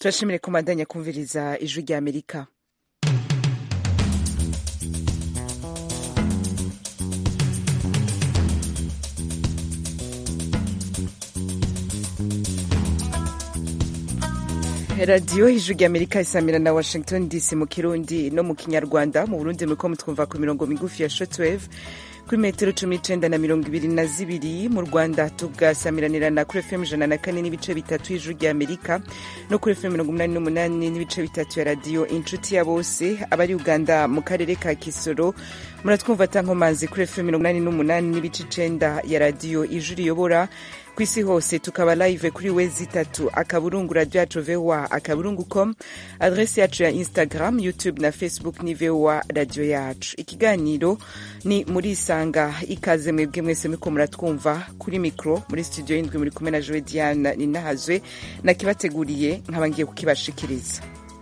turashimire kumandanya kumviriza ijwi rya amerika radiyo ijwi rya amerika isamira na washington dc mu kirundi no mu kinyarwanda mu burundi muriko mutwumva ku mirongo migufi ya shortwave kuri metero cumi n'icenda na mirongo ibiri na zibiri mu rwanda tugasamiranirana kuri fm ijana na kane n'ibice bitatu y'ijwi rya amerika no kuri fm mirongo umunani n'umunani n'ibice bitatu ya radiyo inshuti ya bose abari uganda mu karere ka kisoro muratwumva tankomanzi kuri fm mirongo umunani n'umunani n'ibice icenda ya radiyo ijwi riyobora ku isi hose tukaba live kuri wezi itatu akaburungu radio yacu voa akaburungu com adresi yacu ya instagram youtube na facebook ni voa radio yacu ikiganiro ni muri isanga ikaze mwebwe mwese muriko muratwumva kuri mikro muri studio y'indwi muri kumwe na jowe diane ninahazwe nakibateguriye nkaba ngiye kukibashikiriza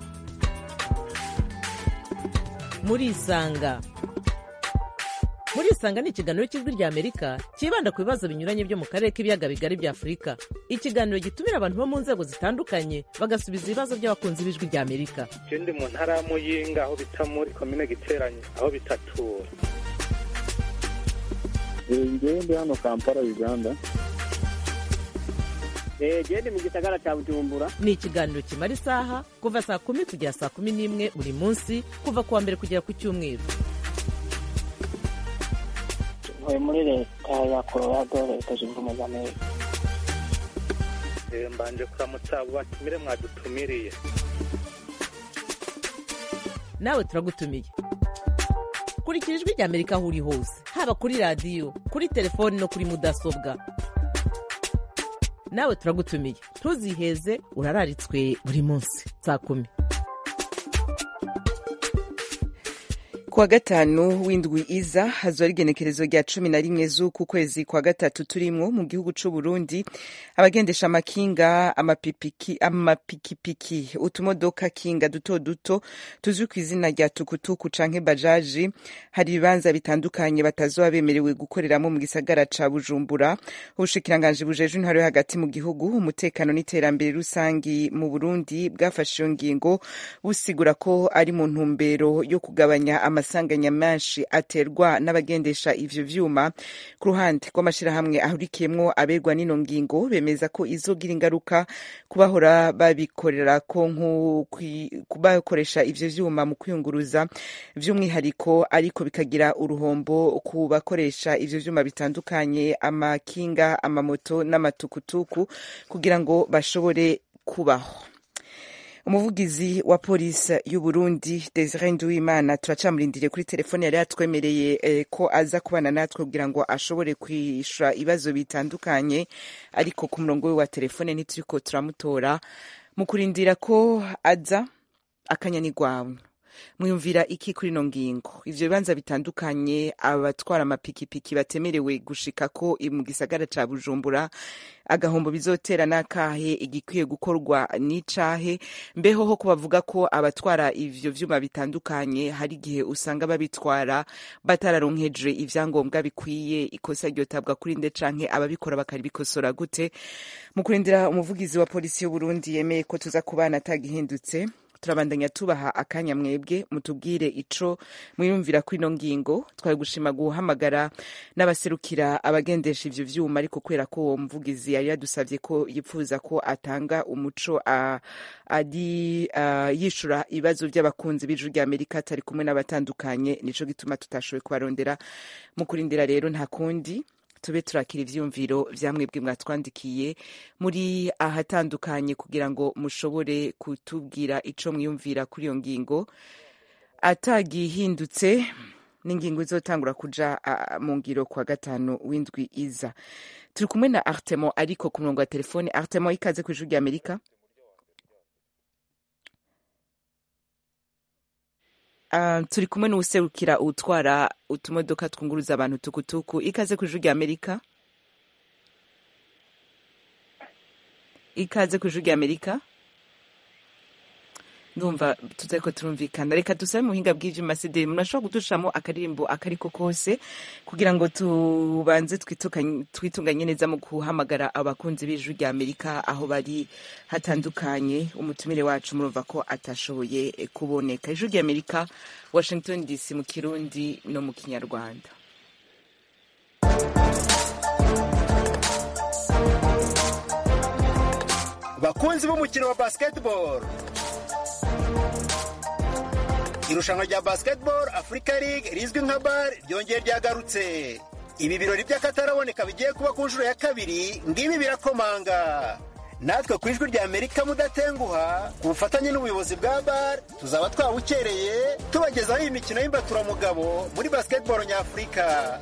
muri isanga muri isanga ni ikiganiro cy'ijwi rya amerika cyibanda ku bibazo binyuranye byo mu karere k'ibiyaga bigari bya afurika ikiganiro gitumira abantu bo mu nzego zitandukanye bagasubiza ibibazo by'abakunzi b'ijwi rya amerika je ndi mu ntara ya muyinga aho bita muri komine giteranye aho bitatura ngewe ndi hano kampala uganda gende mu gisagara cya bujumbura ni ikiganiro kimara isaha kuva saa kumi kugera saa kumi n'imwe buri munsi kuva ku wa mbere kugera ku cyumweru ntuye muri leta ya colorado leta zunze ubumwe za amerika Eh, mbanje kuramutsa abo batumire mwadutumiriye nawe turagutumiye kurikira ijwi rya amerika aho uri hose haba kuri radiyo kuri telefoni no kuri mudasobwa nawe turagutumiye ntuziheze urararitswe buri munsi saa kumi kuwa gatanu w'indwi iza hazora igenekerezo rya cumi na rimwe z'uku kwezi kwa gatatu turimwo mu gihugu c'u Burundi abagendesha amakinga amapipiki amapikipiki utumodoka kinga duto duto tuzwi ku izina rya tukutuku canke bajaji hari ibibanza bitandukanye batazoba bemerewe gukoreramo mu gisagara ca Bujumbura ubushikiranganji bujejwe intwaro yo hagati mu gihugu umutekano n'iterambere rusangi mu Burundi bwafashe iyo ngingo busigura ko ari mu ntumbero yo kugabanya amasanganya menshi aterwa n'abagendesha ivyo vyuma ku ruhande rw'amashirahamwe ahurikiyemwo aberwa n'ino ngingo bemeza ko izogira ingaruka kubahora babikorera ko kubakoresha ivyo vyuma mu kwiyunguruza vy'umwihariko ariko bikagira uruhombo ku bakoresha ivyo vyuma bitandukanye amakinga amamoto n'amatukutuku kugira ngo bashobore kubaho umuvugizi wa polisi y'u Burundi Desire Nduwimana turacamurindiriye kuri telefone yari yatwemereye eh, ko aza kubana natwe kugira ngo ashobore kwishura ibibazo bitandukanye ariko ku murongo we wa telefone ntituriko turamutora mu kurindira ko aza akanyanigwawe mwiyumvira iki kuri ino ngingo ivyo bibanza bitandukanye abatwara amapikipiki batemerewe gushika ko mu gisagara ca bujumbura agahombo bizotera n'akahe igikwiye gukorwa n'icahe mbeho ho kubavuga ko abatwara ivyo vyuma bitandukanye hari igihe usanga babitwara batararonkeje ivyangombwa bikwiye ikosa ryotabwa kuri nde canke ababikora bakaribikosora gute mu kurindira umuvugizi wa polisi y'uburundi yemeye ko tuza kubana atagihindutse turabandanya tubaha akanya mwebwe mutubwire ico mwiyumvira ko ino ngingo twari gushima guhamagara n'abaserukira abagendesha ivyo vyuma ariko kubera ko uwo muvugizi yari yadusavye ko yipfuza ko atanga umuco ari yishura ibibazo vy'abakunzi b'ijuru rya amerika atari kumwe n'abatandukanye nico gituma tutashoboye kubarondera mu kurindira rero nta kundi tube turakira ivyumviro vya mwebwe mwatwandikiye muri ahatandukanye kugira ngo mushobore kutubwira ico mwiyumvira kuri iyo ngingo atagihindutse n'ingingo izotangura kuja uh, mu ngiro kwa gatanu w'indwi iza turi kumwe na artemo ariko ku murongo wa telefone artemo ikaze kw'ijuru rya amerika Uh, turi kumwe n'uwuserukira utwara utumodoka twunguruza abantu tukutuku ikaze ku ijuru rya amerika ikaze ku ijuru rya amerika ndumva tutariko turumvikana reka dusabe mu buhinga bw'ivyuma sideri murashobora kudushiramo akaririmbo akariko kose kugira ngo tubanze twitukanye- twitunganye neza mu guhamagara abakunzi b'ijwi rya amerika aho bari hatandukanye umutumire wacu murumva ko atashoboye eh, kuboneka ijwi rya amerika washington dc mu kirundi no mu kinyarwanda bakunzi b'umukino wa basketball irushanwa rya basketball africa league rizwi nka bar ryongeye ryagarutse ibi birori by'akataraboneka bigiye kuba ku nshuro ya kabiri ngibi birakomanga natwe ku ijwi rya amerika mudatenguha ku bufatanye n'ubuyobozi bwa bar tuzaba twawukereye tubagezaho iyi mikino y'imbaturamugabo muri basketball nyafurika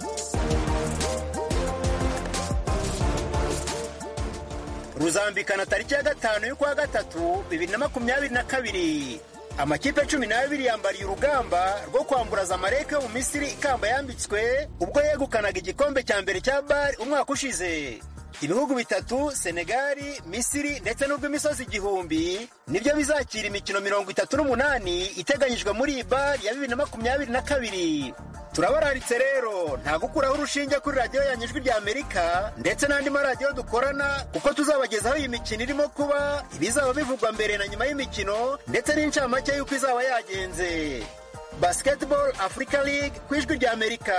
ruzambikana tariki ya gatanu y'ukwa gatatu bibiri na makumyabiri na kabiri amakipe cumi n'abiri yambariye urugamba rwo kwamburaza amareke yo mu misiri ikamba yambitswe ubwo yegukanaga igikombe cya mbere cya bari umwaka ushize ibihugu bitatu senegali misiri ndetse n'urw'imisozi igihumbi nibyo bizakira imikino mirongo itatu n'umunani iteganyijwe muri iyi bari ya bibiri na makumyabiri na kabiri turabararitse rero nta gukuraho urushinge kuri radiyo yanyu ijwi rya amerika ndetse n'andi maradiyo dukorana kuko tuzabagezaho iyi mikino irimo kuba ibizaba bivugwa mbere na nyuma y'imikino ndetse n'incamake y'uko izaba yagenze basketball africa league ku ijwi rya amerika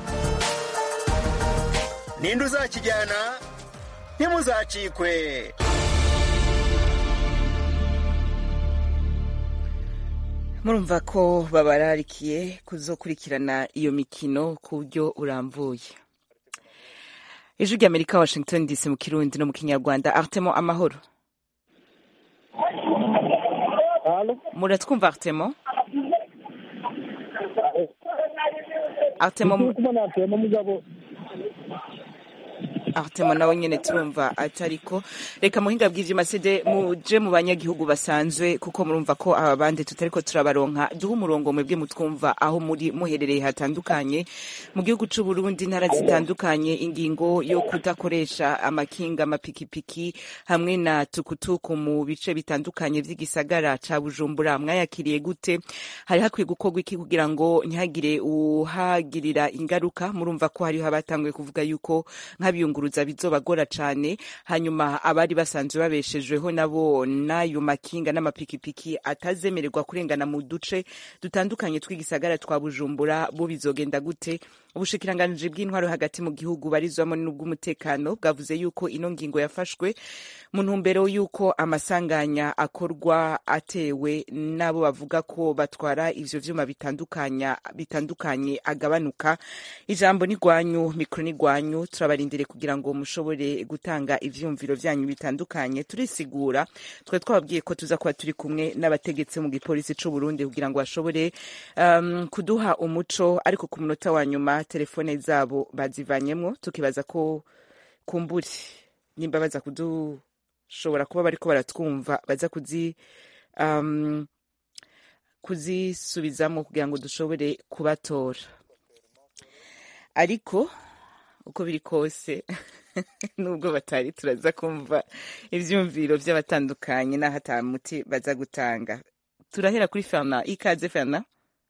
ninde uzakijyana ntimuzacikwe murumva ko babararikiye kuzokurikirana iyo mikino ku buryo burambuye ijwi rya amerika washington dc mu kirundi no mu kinyarwanda artemo amahoro halo muratwumva artemo artemo turi kubona atuyemo mugabo artemo nawe nyene turumva atariko reka muhinga bw'ivyuma sede muje mu banyagihugu basanzwe kuko murumva ko aba bandi tutariko turabaronka duhe umurongo mwebwe mutwumva aho muri muherereye hatandukanye mu gihugu c'u Burundi intara zitandukanye ingingo yo kudakoresha amakinga amapikipiki hamwe na tukutuku mu bice bitandukanye vy'igisagara ca Bujumbura mwayakiriye gute hari hakwiye gukorwa iki kugira ngo ntihagire uhagirira ingaruka murumva ko hariho abatanguye kuvuga yuko nk'abiyunguruza bizobagora cane hanyuma abari basanzwe babeshejweho nabo n'ayo makinga n'amapikipiki atazemererwa kurengana mu duce dutandukanye tw'igisagara twa Bujumbura bo bizogenda gute ubushikiranganji bw'intwaro hagati mu gihugu barizwamo n'ubw'umutekano bwavuze yuko ino ngingo yafashwe mu ntumbero yuko amasanganya akorwa atewe n'abo bavuga ko batwara ivyo vyuma bitandukanya bitandukanye agabanuka ijambo ni gwanyu mikro ni gwanyu turabarindire kugira ngo mushobore gutanga ivyumviro vyanyu bitandukanye turisigura twe twababwiye ko tuza kuba turi kumwe n'abategetsi mu gipolisi c'u Burundi kugira ngo bashobore um, kuduha umuco ariko ku munota wa nyuma telefone zabo bazivanyemwo tukibaza ko kumburi nimba baza kudushobora kuba bariko baratwumva baza kuzi um, kuzisubizamo kugira ngo dushobore kubatora ariko uko biri kose nubwo batari turaza kumva ivyumviro vy'abatandukanye n'aho ata muti baza gutanga turahera kuri ferna ikaze ferna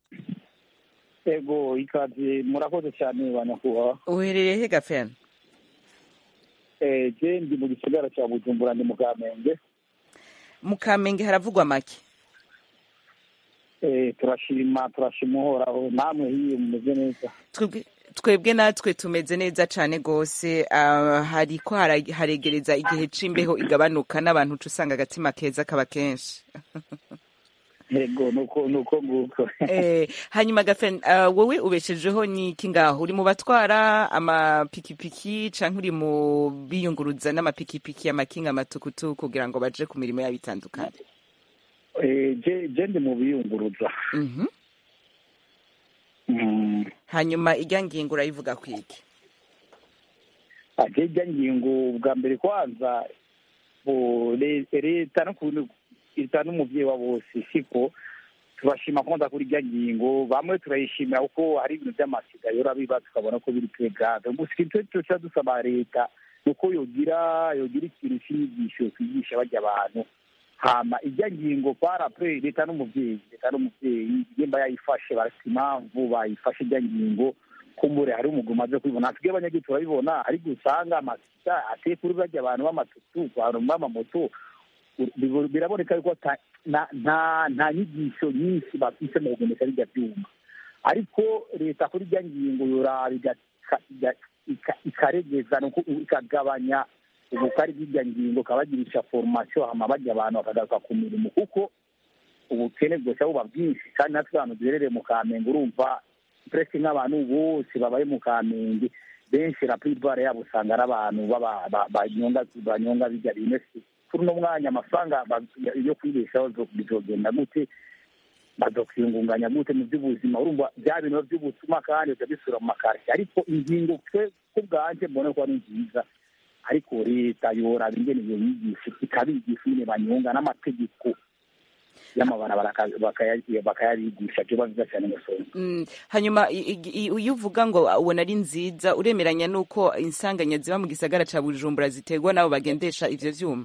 ego ikaze murakoze cyane banyakubahwa uherereye he ga ferna Eh, je ndi mu gisagara cya bujumbura ndi mu kamenge mu kamenge haravugwa make Eh, turashima turashima uhoraho namwe hiyo mumeze neza twebwe twebwe natwe tumeze neza cane gose uh, hariko hara- haregereza igihe c'imbeho igabanuka n'abantu uca usanga agatima keza kaba kenshi ego nuko nuko nguko eh, hanyuma gafen uh, wowe ubeshejeho niki ngaho uri mu batwara amapikipiki canke uri mu biyunguruza n'amapikipiki amakinga amatukutuku kugira ngo baje ku mirimo yabo itandukanye Eh, je je ndi mu biyunguruza Mhm. Mm. hanyuma irya ngingo urayivuga kwiki ate ijya ngingo bwa mbere kwanza bo le- leta no kuntu leta n'umuvyeyi wa bose siko turashima kwanza kuri ijya ngingo bamwe turayishimira kuko hari ibintu by'amasiga yora biba tukabona ko biri pregade gusa icyo tuca dusaba leta nuko yogira yogira ikintu cy'inyigisho kwigisha bajya abantu hama ijya ngingo parapre leta n'umuvyeyi leta n'umuvyeyi nimba yayifashe barafite impamvu bayifashe ijya ngingo kumbure hari umugwi umaze kubibona asigaye abanyagihugu turabibona ariko usanga amasita ateye kuri barya abantu b'amatutu abantu b'amamoto bibo- biraboneka yuko ata- nta nta- nta nyigisho nyinshi bafise mu kugendesha bijya byuma ariko leta kuri ijya ngingo yoraba igaka- iga- ika- ikaregeza nuko ikagabanya ubukari bw'ijya ngingo ikabagirisha formation hama bajya abantu bakagaruka ku mirimo kuko ubukene bwose buba bwinshi kandi natwe abantu duherereye mu kamenge urumva presque nk'abantu bose babaye mu kamenge benshi la plupart yabo usanga ari abantu baba- ba- banyonga banyonga bijya bimwe kuri uno mwanya amafaranga ba- yo kwibeshaho zo- bizogenda gute bazokwiyungunganya gute mu by'ubuzima urumva bya bintu by'ubutuma kandi biba bisura mu makarita ariko ingingo twe ku bwanje mbona ko ari nziza ariko leta yoraba ingene iyo nyigisho ikabigisha nyine banyunga n'amategeko y'amabarabara baka- bakaya- bakayabigisha byo biba cyane musonga Mm, hanyuma i- i- i- iyo uvuga ngo ubona ari nziza uremeranya n'uko insanganya ziba mu gisagara ca bujumbura ziterwa n'abo bagendesha ivyo vyuma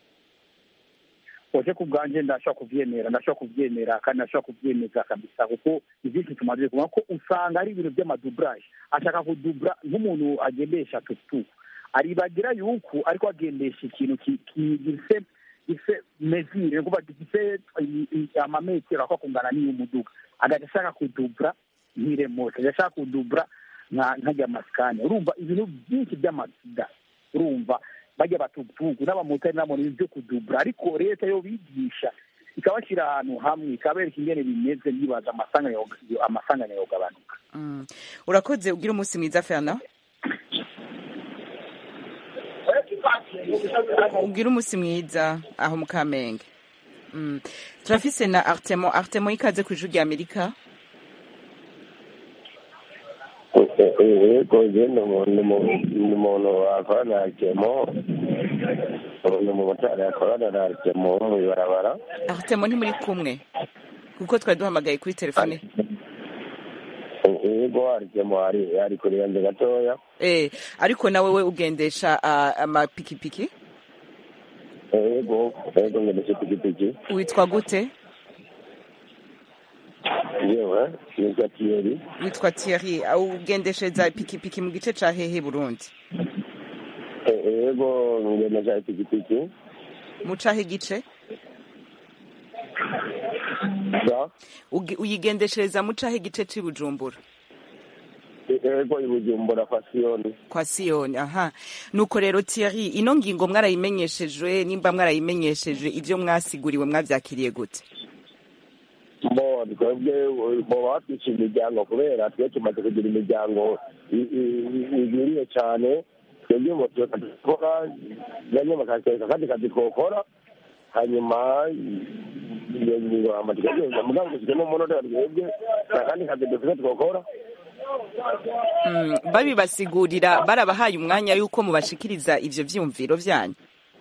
oje ku bwanje ndashobora kuvyemera ndashobora kuvyemera kandi ndashobora kuvyemeza kabisa kuko ivyinshi tumaze kubona ko usanga ari ibintu vy'amadublage ashaka kudubla nk'umuntu agendesha tutu aribagira yuko ariko agendesha ikintu ki- ki- gifise gifise mesure ni ukuvuga gifise i- i- amametero ako kungana n'iy'umuduga agaca ashaka kudubla nk'iremote agaca ashaka kudubla nka nkajya masikani urumva ibintu byinshi by'amasida urumva bajya batugutugu n'abamotari nabo ni ibyo kudubura ariko leta yo bigisha ikabashyira ahantu hamwe ikabereka ingene bimeze ndibaza amasanganya yoga- amasanganya yogabanuka Mm. urakoze ugira umunsi mwiza fernand ugira umunsi mwiza aho mu kamenge Mm. turafise na artemo artemo ikaze ku ijuru rya amerika yego je ni umuntu wakorana na kemo ni umumotari yakorana na kemo mu ibarabara artemo ntimuri kumwe kuko twari duhamagaye kuri telefone yego hari kemo hari ari kuri yanjye gatoya eh ariko nawe we ugendesha ah, amapikipiki yego yego ngendesha ipikipiki witwa gute yewe nitwa tiyeri witwa Thierry ah, ugendeshereza ipikipiki mu gice ca hehe Burundi yego ngendesha ipikipiki mu cahe gice sa Ugi- uyigendeshereza mu cahe gice c'i Bujumbura yego i bujumbura fasiyoni kwa Siyoni aha nuko rero Thierry ino ngingo mwarayimenyeshejwe nimba mwarayimenyeshejwe ivyo mwasiguriwe mwavyakiriye gute bo twebwe bo batwishe imiryango kubera twe tumaze kugira imiryango i- i- i- igwiriye cyane twebwe ngo tuba dukora bamwe bakatwereka akandi kazi twokora hanyuma iyo ngingo amategeko yose mugabo dufitemo umunota twebwe nta kandi kazi dufite twokora Mm, babibasigurira barabahaye umwanya yuko mubashikiriza ivyo vyumviro vyanyu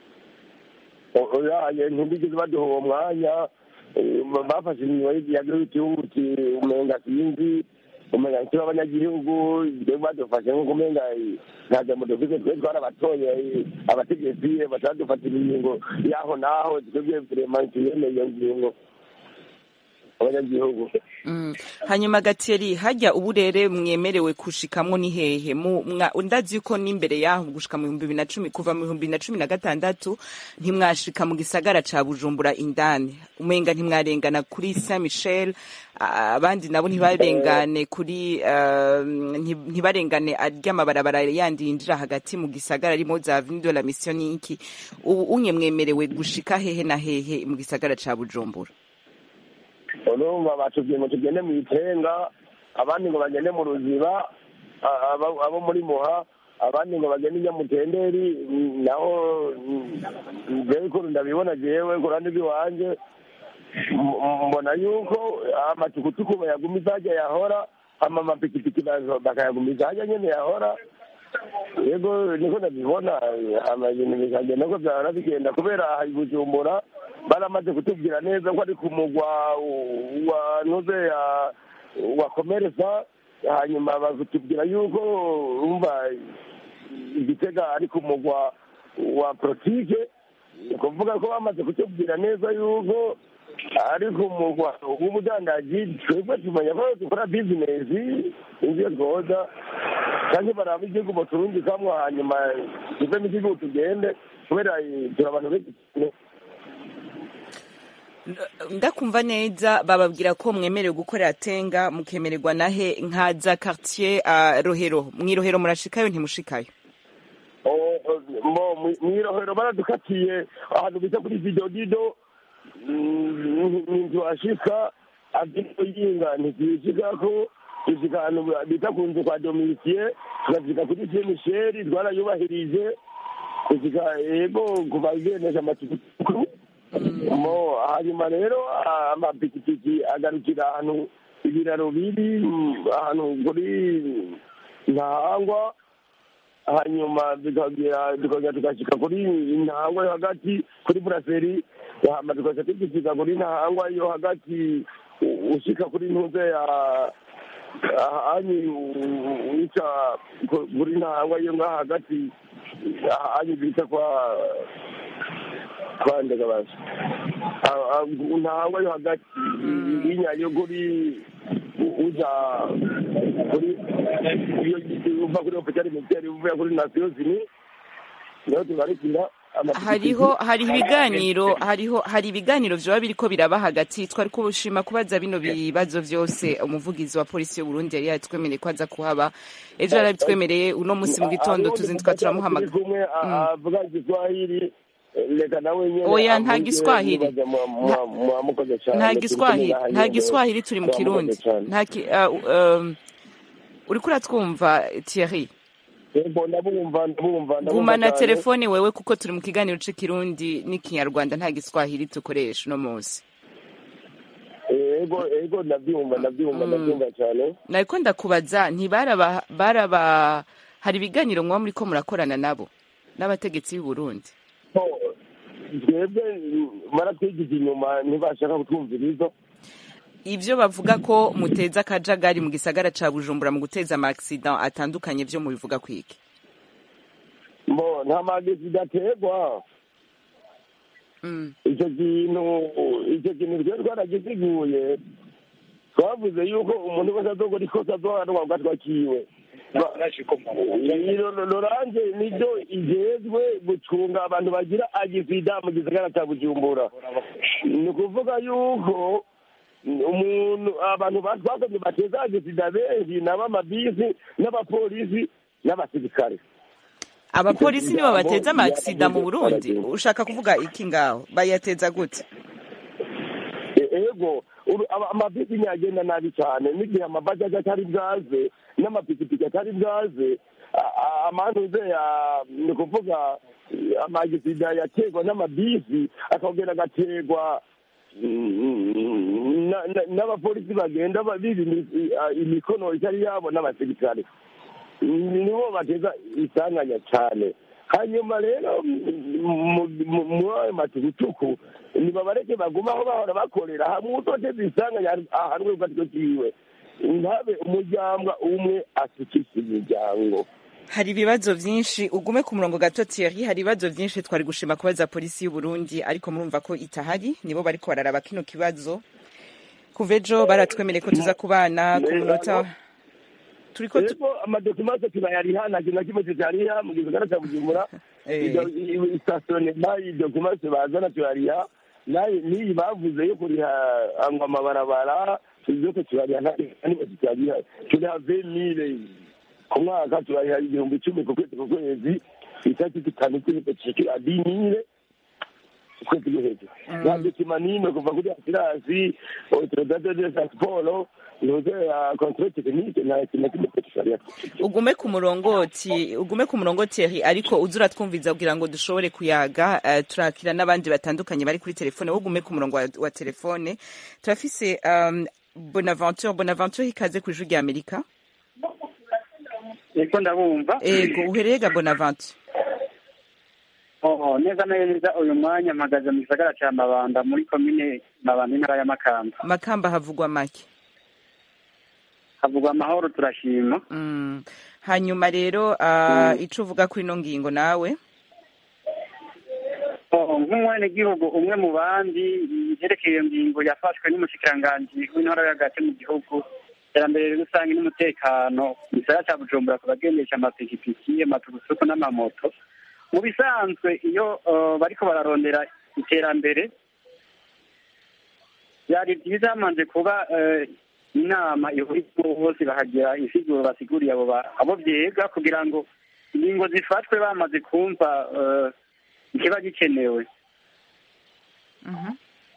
oyaye ntibigeze baduha uwo mwanya eh, bafashe inyuma y'igihugu umenga sinzi umenga kiba abanyagihugu twebwe badufashe nk'uko umenga eh, nta jambo dufite twe twarabatoye eh, abategetsi batadufatira ingingo y'aho n'aho twebwe vrema tuyemeye iyo ngingo abanyagihugu Mm. hanyuma gateri hajya uburere mwemerewe kushikamwo ni hehe Mu- mwa- ndazi yuko n'imbere yaho gushika mu bihumbi bibiri na cumi kuva mu bihumbi bibiri na cumi na gatandatu ntimwashika mu gisagara ca bujumbura indani umenga ntimwarengana kuri saint michel a- abandi nabo ntibarengane kuri uh, nti- ntibarengane ry'amabarabara yandi yinjira hagati mu gisagara arimo za avenue de la mission n'iki ubu unye mwemerewe gushika hehe na hehe mu gisagara ca bujumbura urumva batubwiye ngo tugende mu itenga abandi ngo bagende mu ruziba a- abo abo muri muha abandi ngo bagende i nyamutenderi mm, naho mm, jewe ukuntu ndabibona jewe ku ruhande rw'iwanje m- m- mbona yuko amatukutuku bayagumiza hajya yahora hama amapikipiki bazo bakayagumiza hajya nyene yahora yego niko ndabibona hama ibintu bikagenda ko vyahora bigenda kubera aha i bujumbura baramaze kutubwira neza ko ari ku mugwa wa ntuze ya wa komeresa hanyuma bakatubwira yuko umva igitega ari ku mugwa wa politike ni ukuvuga ko bamaze kutubwira neza yuko ariko umugwa w'ubudandaji twebwe tumenya ko dukora bizinesi ibyo twoza kandi baraba igihugu baturungikamwo hanyuma tuvemo igihugu tugende kubera eh, turi abantu benshi cyane. ndakumva neza bababwira ko mwemerewe gukorera tenga mukemererwa nahe nka za quartier uh, rohero mwirohero murashikayo ntimushikayo Oh, oh, mo mwi- mwirohero baradukatiye ahantu bita kuri vidodido ntitwashika agino yinga ntitwishikako dushika ahantu bita ku nzu kwa domisiye tugashika kuri se misheri twarayubahirije dushika yego kuva igenesha amatukutuku mo hanyuma rero ah, amapikipiki agarukira ahantu ibiraro biri mm, ahantu kuri ntahangwa hanyuma bikagera tukagera tugashyika kuri intangwa yo hagati kuri buraseri hama tugaca tugishyika kuri ntahangwa yo hagati u- ushyika kuri ntuze ya ahanyi wica ku- kuri ntahangwa yo ngaha hagati ahanyi bita kwa kwa ndegabasha ntahangwa yo hagati y'inyayo kuri uja kuri iyo uva kuri ofisiyali militeri uvuye kuri nasiyo zini niho tugarukira amapikipiki. hariho hari ibiganiro hariho hari ibiganiro vyoba biriko biraba hagati twari kubushima kubaza bino bibazo vyose umuvugizi wa polisi y'u Burundi yari yatwemereye ko aza kuhaba ejo yarabitwemereye uno musi mu gitondo tuzinduka turamuhamagara turi kumwe a- avuga igiswahili reka nawe nyene Oya, nta avuge, Giswahili. mubaza mu- mu- mwamukoze cane. nta Turi giswahili kumwe ngaha nta nyene. giswahili turi mu Mwamukoze kirundi cane. nta ki uh, um, uriko uratwumva Thierry Yego, ndabumva ndabumva ndabumva gumana cane. telefone wewe kuko turi mu kiganiro c'ikirundi n'ikinyarwanda nta giswahili dukoresha uno munsi yego yego ndabyumva ndabyumva ndabyumva cyane nariko ndakubaza ntibaraba baraba hari ibiganiro muba muriko murakorana nabo n'abategetsi b'u Burundi So, twebwe baratwigiza inyuma ntibashaka kutwumviriza ivyo bavuga ko muteza akajagari mu gisagara ca Bujumbura mu guteza ama accident atandukanye vyo mubivuga kwiki mbo nta magezi gaterwa mm. icyo kintu icyo kintu twari twaragisiguye twavuze yuko umuntu wese azokora ikosa azohanwa gatwa kiwe loranje nibyo igezwe gucunga abantu bagira agisida mu gisagara cya bujumbura ni ukuvuga yuko umuntu abantu twakoze bateza agisida benshi nabo amabisi n'abapolisi n'abasirikare abapolisi nibo bateza ama accident mu Burundi ushaka kuvuga iki ngaho bayateza gute ego uru- aba- amabisi ntiyagenda nabi cyane n'igihe amabajaji atari bwaze n'amapikipiki atari bwaze a- a- amantuze ya- ni ukuvuga amagisida yaterwa n'amabisi akongera agaterwa mm, na- na- n'abapolisi bagenda ba- biba imi- a- imikono itari yabo n'abasirikare nibo bateza isanganya cyane hanyuma rero mu- mu- muri ayo matukutuku nibabareke baguma aho bahora bakorera hamwe utoteza isanganya ahanwe gatwe kiwe ntabe umuryango umwe asukisha imiryango hari ibibazo vyinshi ugume ku murongo gato Thierry hari ibibazo vyinshi twari gushima kubaza polisi y'u Burundi ariko murumva ko itahari nibo bariko bararaba kino kibazo kuva ejo baratwemereye ko tuza kubana ku munota turiko tu- rero amadokimase turayariha nta kintu na kimwe tutariha mu gisagara cya bujumbura Eh. istasiyonema idokimase bazana turariha nayo n'iyi bavuze yo kuriha ngo amabarabara byose turariha nta kimwe tutariha turiha vemire ku mwaka turariha igihumbi icumi ku kwezi ku kwezi itariki zitanu z'ukwezi cikira dimire ukwezi ko hejuru nta dokima n'imwe kuva kuri asirasi autoridade de transport ntuze ya controle technique nta kintu na kimwe tutariha ugume ku murongoti ugume ku murongo Thierry ariko uza uratwumviza kugira ngo dushobore kuyaga uh, turakira n'abandi batandukanye bari kuri telefone wowe ugume ku murongo wa, wa telefone turafise um, Bonaventure Bonaventure ikaze ku ijwi rya Amerika niko ndabumva ego uhereye ga Bonaventure oh neza neza uyu mwanya mpagaze mu gisagara cya mabanda muri komine mabanda intara ya makamba Makamba havugwa make havugwa amahoro turashima mm. hanyuma rero uh, ico uvuga kuri ino ngingo nawe oh nk'umwenegihugu umwe mu bandi yerekeye iyo ngingo yafashwe n'umushikiranganji w'intara yo hagati mu gihugu iterambere rusange n'umutekano mu gisagara cya bujumbura ku bagendesha amapikipiki amaturusuku n'amamoto mu bisanzwe iyo eh, bariko bararondera iterambere byari byiza hamaze kuba eh, inama ihuriyemo bose bahagira insiguro basiguriye abo ba- abo byega kugira ngo ingingo zifatwe bamaze kumva eh, ikiba gikenewe Mhm.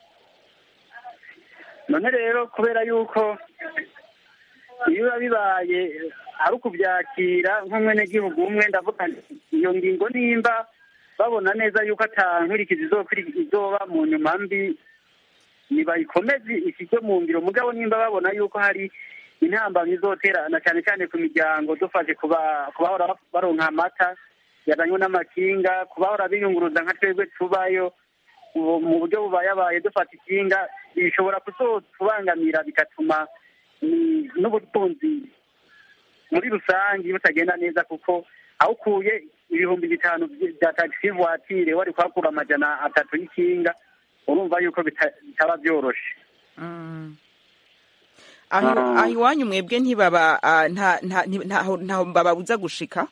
none rero kubera yuko iyo biba bibaye eh, ari ukubyakira nk'umwenegihugu umwe ndavuga nti iyo ngingo nimba babona neza yuko ata nkurikizi izokwiri- izoba mu nyuma mbi nibayikomeze ishyirwe mu ngiro mugabo nimba babona yuko hari intambamyi izotera na cyane cyane ku miryango dufashe kuba kubahora baronka amata yazanywe n'amakinga kubahora biyunguruza nka twebwe tubayo ubu mu buryo bubayabaye dufata ikinga bishobora kuzotubangamira bigatuma ni- n'ubutunzi muri rusange butagenda neza kuko aho ukuye ibihumbi bitanu by- bya tagisi vuwatire wari kuhakura amajana atatu y'ikinga urumva yuko bita- bitaba byoroshe Mm. aho Ah. aho iwanyu mwebwe ntibaba ah, nta nta nti- ntaho ntaho bababuza gushika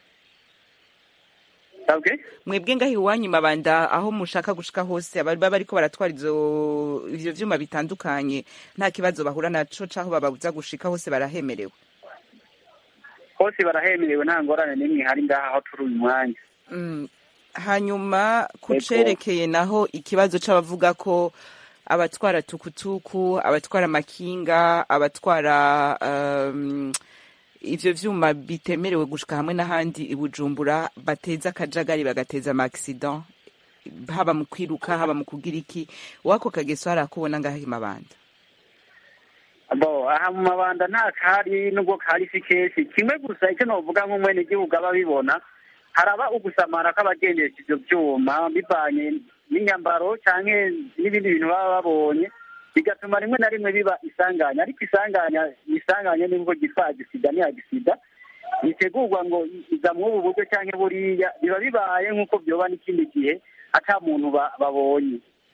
sabwe mwebwe ngaho iwanyu mabanda aho mushaka gushika hose abari baba bariko baratwara izo ivyo vyuma bitandukanye nta kibazo bahura naco caho bababuza gushika hose barahemerewe hose barahemerewe nta ngorane n'imwe ihari ngaha aho turi uyu mwanya Mm. hanyuma ku Ego. cerekeye naho ikibazo c'abavuga ko abatwara tukutuku abatwara amakinga abatwara um, ivyo vyuma bitemerewe gushika hamwe n'ahandi i bujumbura bateza akajagari bagateza ama accident haba mu kwiruka haba mu kugira iki wako kageso hari akubona ngaho imabanda bo aha mu mabanda nta kahari nubwo kahari si kenshi kimwe gusa icyo novuga nk'umwenegihugu aba abibona haraba ugusamara kw'abagendesha ivyo vyuma bivanye n'inyambaro canke n'ibindi bintu baba babonye bigatuma rimwe na rimwe biba isanganya ariko isanganya isanganya nibwo gitwa agisida ni agisida bitegurwa ngo iza mw'ubu buryo canke buriya biba bibaye nk'uko vyoba n'ikindi gihe ata muntu ba- babonye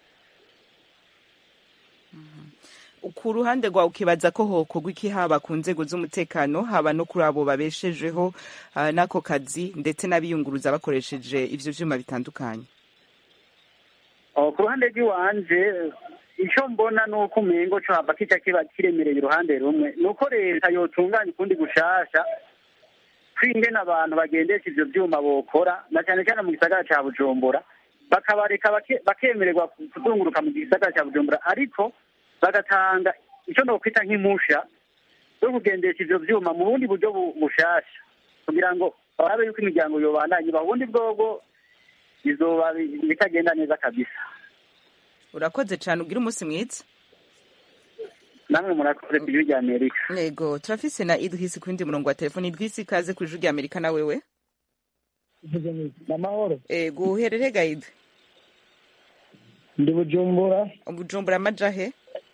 ku ruhande rwawe ukibaza ko hokorwa iki haba ku nzego z'umutekano haba no kuri abo babeshejeho ah, n'ako kazi ndetse n'abiyunguruza bakoresheje ivyo vyuma bitandukanye Oh, ku ruhande rw'iwanje icyo mbona ni uko umengo co hava kica kiba kiremereye uruhande rumwe ni uko leta yotunganya ukundi gushasha kwingena abantu bagendesha ivyo vyuma bokora na cyane cyane mu gisagara ca bujumbura bakabareka bake- bakemererwa kuzunguruka mu gisagara ca bujumbura ariko bagatanga icyo nokwita nk'impusha zo kugendesha ivyo vyuma mu bundi buryo bu- bushasha kugira ngo barabe yuko imiryango yobandanye iba ubundi bwobwo bizoba bi- bitagenda neza kabisa urakoze cane ugira umunsi mwiza namwe murakoze ku gihugu amerika yego turafise na idrisi ku wundi murongo wa telefoni idrisi ikaze ku ijwi rya amerika na wewe namahoro ego uherere gaide ndi bujumbura bujumbura amajahe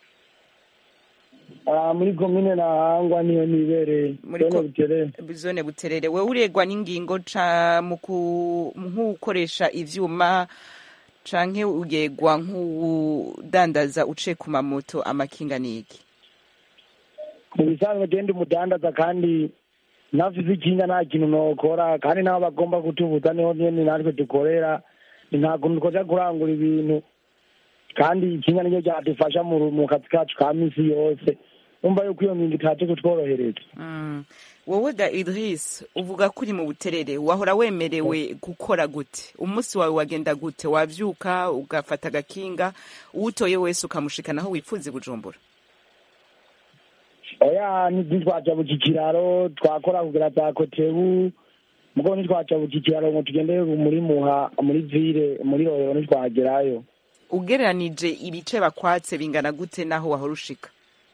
ah, muri komine nahangwa niyo nibereye Muri Zone ko- buterere zone buterere wewe uregwa n'ingingo ca mu ku- nk'ukoresha ivyuma canke uregwa nk'udandaza uciye ku mamoto amakinga n'iki mu bisanzwe genda umudandaza kandi ntafise ikinga nta kintu nokora kandi nabo bagomba kutubuza niho nyene natwe dukorera nta kuntu twoja kurangura ibintu kandi ikinga niryo ryadufasha mu mu kazi kacu ka misi yose umva yuko iyo ngingo itaje kutworohereza Mm. wowe ga idris uvuga ko uri mu buterere wahora wemerewe gukora gute umunsi wawe wagenda gute wavyuka ugafata agakinga uwutoye wese ukamushikana aho wifuza i bujumbura oya ntitwaja buki kiraro twakora kugira za kotebu mugo ntitwaja buki kiraro ngo tugende muri muha muri vire muri rohero ntitwagerayo ugereranije ibice bakwatse bingana gute n'aho wahora ushika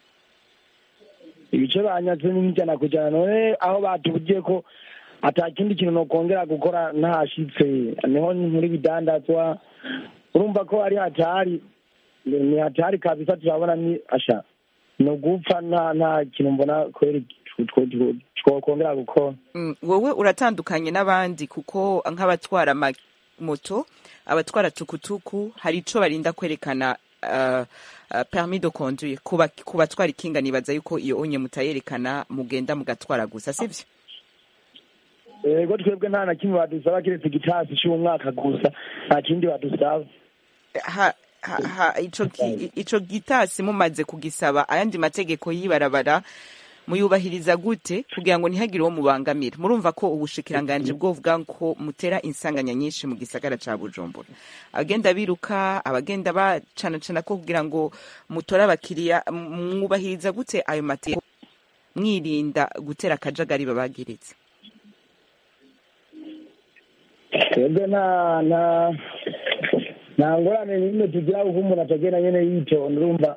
ibice banyatse n'ijana ku ijana none aho batubugiye ko ata kindi kintu nokongera gukora ntashitse niho muri bidandazwa urumva ko ari hatari ni hatari kabisa turabona ni asha ni ugupfa nta nta kintu mbona kweri twokongera gukora Mm, wowe uratandukanye n'abandi kuko nk'abatwara ama- moto abatwara tukutuku hari ico barinda kwerekana uh, uh, permis de conduire kuba ku batwara ikinga nibaza yuko iyo onye mutayerekana mugenda mugatwara gusa sivyo yego twebwe nta na kimwe badusaba kiretse igitasi c'umwaka gusa nta kindi badusaba ha, ha, ha, ico, gi- ico gitasi mumaze kugisaba ayandi mategeko y'ibarabara muyubahiriza gute kugira ngo ntihagire uwo mubangamira murumva ko ubushikiranganji bwovuga ko mutera insanganya nyinshi mu gisagara ca bujumbura abagenda biruka abagenda bacanacana ko kugira ngo mutore abakiriya m- mwubahiriza gute ayo mategeko mwirinda gutera akajagari babagiritse twebwe nta nta nta ngorane n'imwe tugira kuko umuntu atagenda nyene yitonda urumva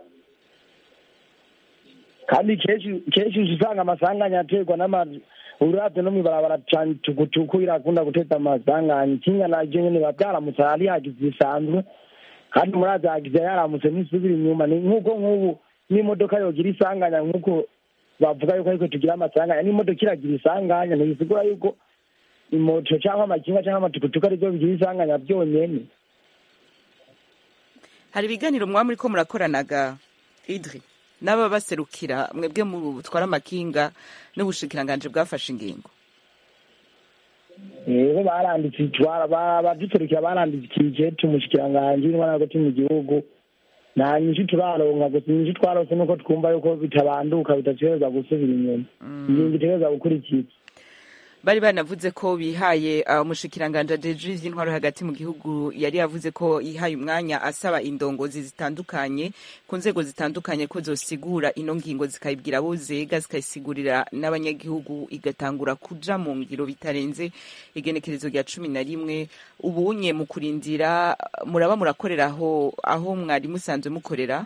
kandi kenshi kenshi uca usanga amasanganya aterwa n'amazu uravye no mw'ibarabara cane tukutuku irakunda guteza amasanganya ikinga naryo nyene biba vyaramutse hari hagize bisanzwe kandi murazi hagize yaramutse ntisubira inyuma ni nk'uko nk'ubu n'imodoka yogira isanganya nk'uko bavuga yuko ariko tugira amasanganya n'imodoka iragira isanganya ntibisigura yuko imoto cyangwa amakinga cyangwa amatukutuku aribyo bigira isanganya byonyene hari ibiganiro mwaba muriko murakoranaga idri n'aba baserukira mwebwe mutwara amakinga n'ubushikiranganji bwafashe ingingo rero baranditse itwara abaduserukira barandikije tumushikiranganji n'intwara hagati mu gihugu nta nyinshi turaronka gusa inyinshi twarose nuko twumva yuko bitabanduka bidategereza gusubira inyuma ingingo itegereza gukurikiza bari banavuze ko bihaye uh, umushikiranganje ajeje ivy'intwaro hagati mu gihugu yari yavuze ko yihaye umwanya asaba indongozi zitandukanye ku nzego zitandukanye ko zosigura ino ngingo zikayibwira abo zega zikayisigurira n'abanyagihugu igatangura kuja mu ngiro bitarenze igenekerezo rya cumi na rimwe ubunye mu kurindira muraba murakorera aho aho mwari musanzwe mukorera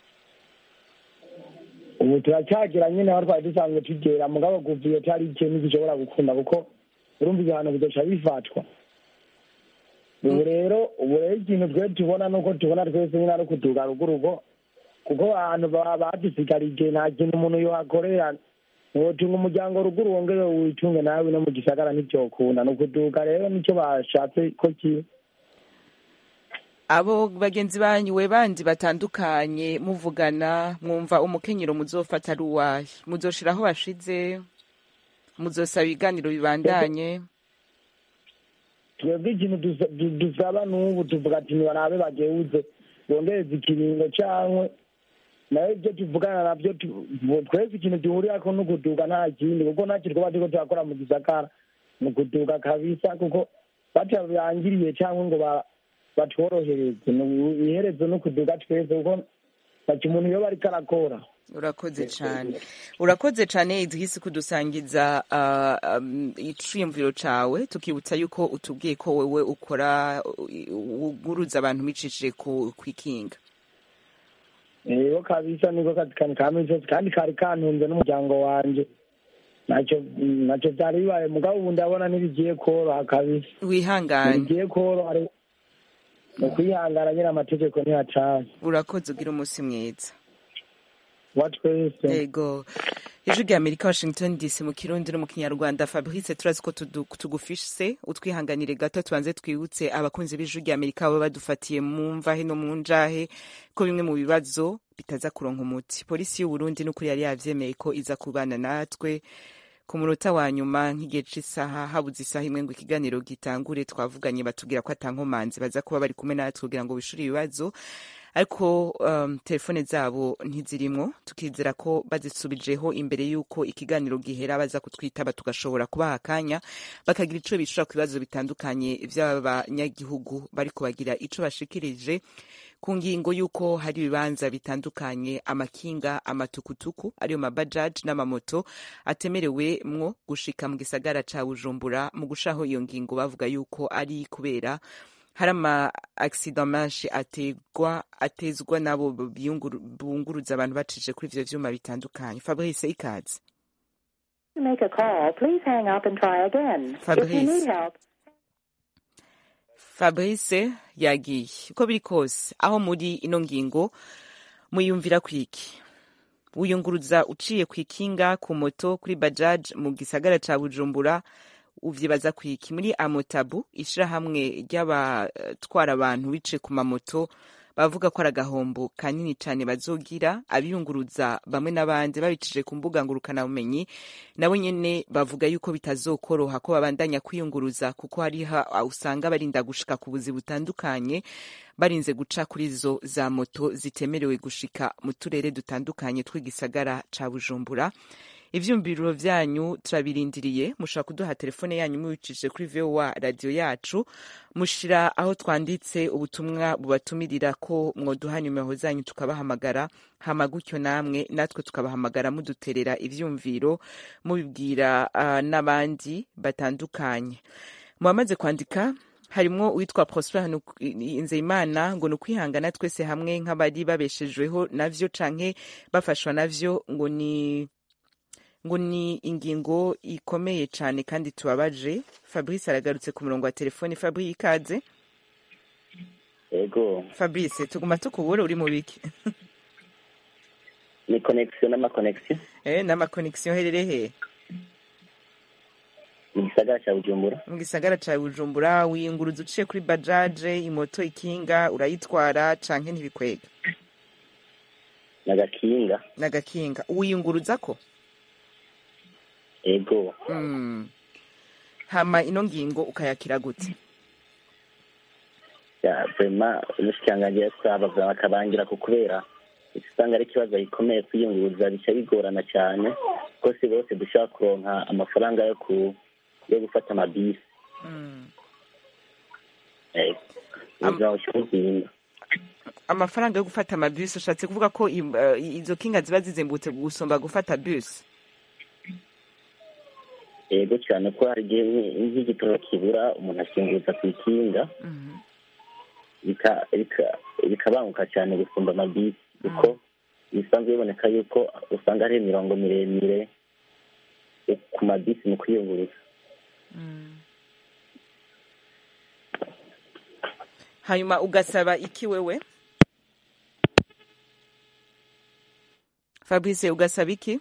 ubu turacyagira nyine aho twari dusanzwe tugera mugabo kuva iyo cyari ikintu gishobora gukunda kuko urumva ibihano bidoca bifatwa ubu rero ubu rero ikintu twe tubona nuko tubona twese nyine ari ukuduga rugurugo kuko abantu baba badusigarije nta kintu umuntu yohakorera wotunga umuryango ruguru wongere witunge nawe no mu gisagara ntibyokunda ni ukuduga rero nicyo bashatse ko kiba abo bagenzi banyu we bandi batandukanye muvugana mwumva umukenyero muzofata ari uwahe muzoshira aho bashize muzosaba ibiganiro bibandanye twebwe ikintu dusa- du- dusaba n'ubu tuvuga ati nibarabe bageuze bongereza ikiringo cankwe nayo ibyo tuvugana navyo tu- twese ikintu duhurirako ni ukuduga nta kindi kuko ntacyo twaba turiko turakora mu gisagara ni ukuduga kabisa kuko batabirangiriye cyangwa ngo ba- batworohereze ni ubu- iherezo ni ukuduga twese kuko ntacyo umuntu yoba ariko arakora urakoze cane urakoze cane idrisi kudusangiza uh, um, iciyumviro cawe tukibutsa yuko utubwiye ko wewe ukora uguruza abantu micishije ku kwikinga rero kabisa niko kazi kani ka minsi yose kandi kari kantunze n'umuryango wanje ntacyo ntacyo byari bibaye mugabo ubu ndabona ntibigiye koroha kabisa wihangane ntibigiye koroha ari- ni ukwihangana nyine amategeko ntiyacanye urakoze ugira umunsi mwiza wa twese yego ijwi rya amerika washington dc mu kirundi no mu kinyarwanda fabrice turazi ko tudu- tugufise utwihanganire gato tubanze twibutse abakunzi b'ijwi rya amerika baba badufatiye mu mvahe no mu njahe ko bimwe mu bibazo bitaza kuronka umuti polisi y'uburundi n'ukuri yari yavyemeye ko iza kubana natwe ku munota wa nyuma nk'igihe c'isaha habuze isaha imwe ngo ikiganiro gitangure twavuganye batubwira ko atankomanzi baza kuba bari kumwe natwe kugira ngo bishure ibibazo ariko um, telefone zabo ntizirimwo tukizera ko bazisubijeho imbere y'uko ikiganiro gihera baza kutwitaba tugashobora kubaha akanya bakagira ico bishura ku bibazo bitandukanye vy'abanyagihugu bariko bagira ico bashikirije ku ngingo y'uko hari ibibanza bitandukanye amakinga amatukutuku ariyo mabajaji n'amamoto atemerewe mwo gushika mu gisagara ca bujumbura mu gushaho iyo ngingo bavuga yuko ari kubera hari ama accident menshi ategwa atezwa nabo biyunguru- bunguruza abantu bacije kuri ivyo vyuma bitandukanye fabrice ikaze To make a call, please hang up and try again. If you Fabrice. need help, fabrice yagiye uko biri kose aho muri ino ngingo muyumvira kwiki wiyunguruza uciye ku ikinga ku moto kuri bajaji mu gisagara ca bujumbura uvyibaza kwiki muri amotabu ishirahamwe ry'abatwara abantu bice ku mamoto bavuga ko ari agahombo kanini cyane bazogira abiyunguruza bamwe n'abandi babicije ku mbuga ngurukanabumenyi nabo nyene bavuga yuko bitazokoroha ko babandanya kwiyunguruza kuko hariho usanga barinda gushika ku buzi butandukanye barinze guca kuri zo za moto zitemerewe gushika mu turere dutandukanye tw'igisagara ca bujumbura ivyumviro vyanyu turabirindiriye mushobora kuduha telefone yanyu mubicishije kuri vowa radiyo yacu mushira aho twanditse ubutumwa bubatumirira ko mwoduha nimero zanyu tukabahamagara hama gutyo namwe natwe tukabahamagara muduterera ivyumviro mubibwira uh, n'abandi batandukanye muhamaze kwandika harimwo uwitwa prosper nzeyimana ngo ni ukwihangana twese hamwe nk'abari babeshejweho navyo canke bafashwa navyo ngo ni ngo ni ingingo ikomeye cyane kandi tubabaje fabrice aragarutse ku murongo wa telefone fabrice ikaze yego fabrice tuguma tukubura uri mu biki ni connection n'amaconnection eh n'amaconnection herere he mu gisagara cya bujumbura mu gisagara cya bujumbura wiyunguruza uciye kuri bajaje imoto ikinga urayitwara canke ntibikwega n'agakinga n'agakinga wiyunguruza ko ego mm. hama ino ngingo ukayakira gute ya vrema umushikiranganji yasaba bakabangira ku kubera usanga ari ikibazo gikomeye kwiyunguruza bica bigorana cyane kuko si bose dushobora kuronka amafaranga yo ku yo gufata amabisi ubuzima bushyira amafaranga yo gufata amabisi ushatse kuvuga ko izo kinga ziba zizimbutse gusumba gufata bisi yego cyane ko hari igihe nk'igitoro kibura umuntu akinguza ku ikinga bikabanguka cyane gusumba amabisi kuko bisanzwe biboneka yuko usanga hari imirongo miremire ku mabisi mu kwiyunguruza hanyuma ugasaba iki wewe fabrice ugasaba iki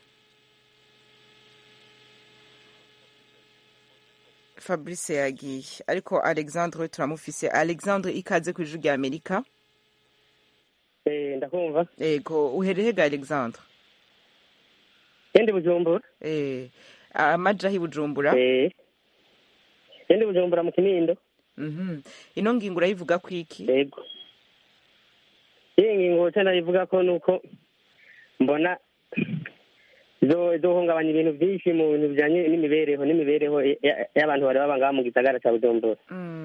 fabrice yagiye ariko alexandre turamufise alexandre ikaze ku ijwi rya amerika ndakumva yego uherehega alexandre yendi bujumbura eh amajahi bujumbura eh yendi bujumbura mu kinindo mhm ino ngingo urayivuga ku iki yego iyi ngingo cyane ivuga ko nuko mbona zohungabanya ibintu byinshi mu bintu bijyanye n'imibereho n'imibereho y'abantu bari baba ngaha mu gisagara cya bujumbura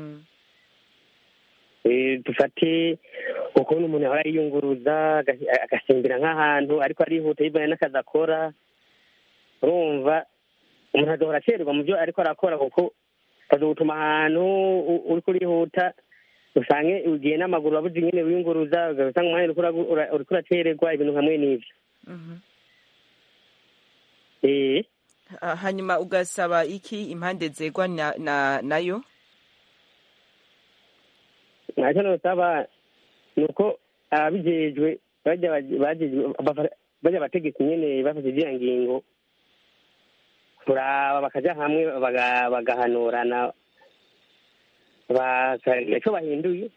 dufate ukuntu umuntu ahora yiyunguruza agasimbira nk'ahantu ariko arihuta yivanye n'akazi akora urumva umuntu agahora acererwa mu byo ariko arakora kuko gutuma ahantu uri kurihuta usange ugiye n'amaguru wabuze nyine wiyunguruza ugasanga umwanya uriko uracererwa ibintu hamwe n'ibyo hanyuma ugasaba iki impande zegwa nayo ntacyo nusaba ni uko ababijejwe bajya abategetsi nyine bafashe iziya ngingo kuraba bakajya hamwe bagahanurana icyo bahinduye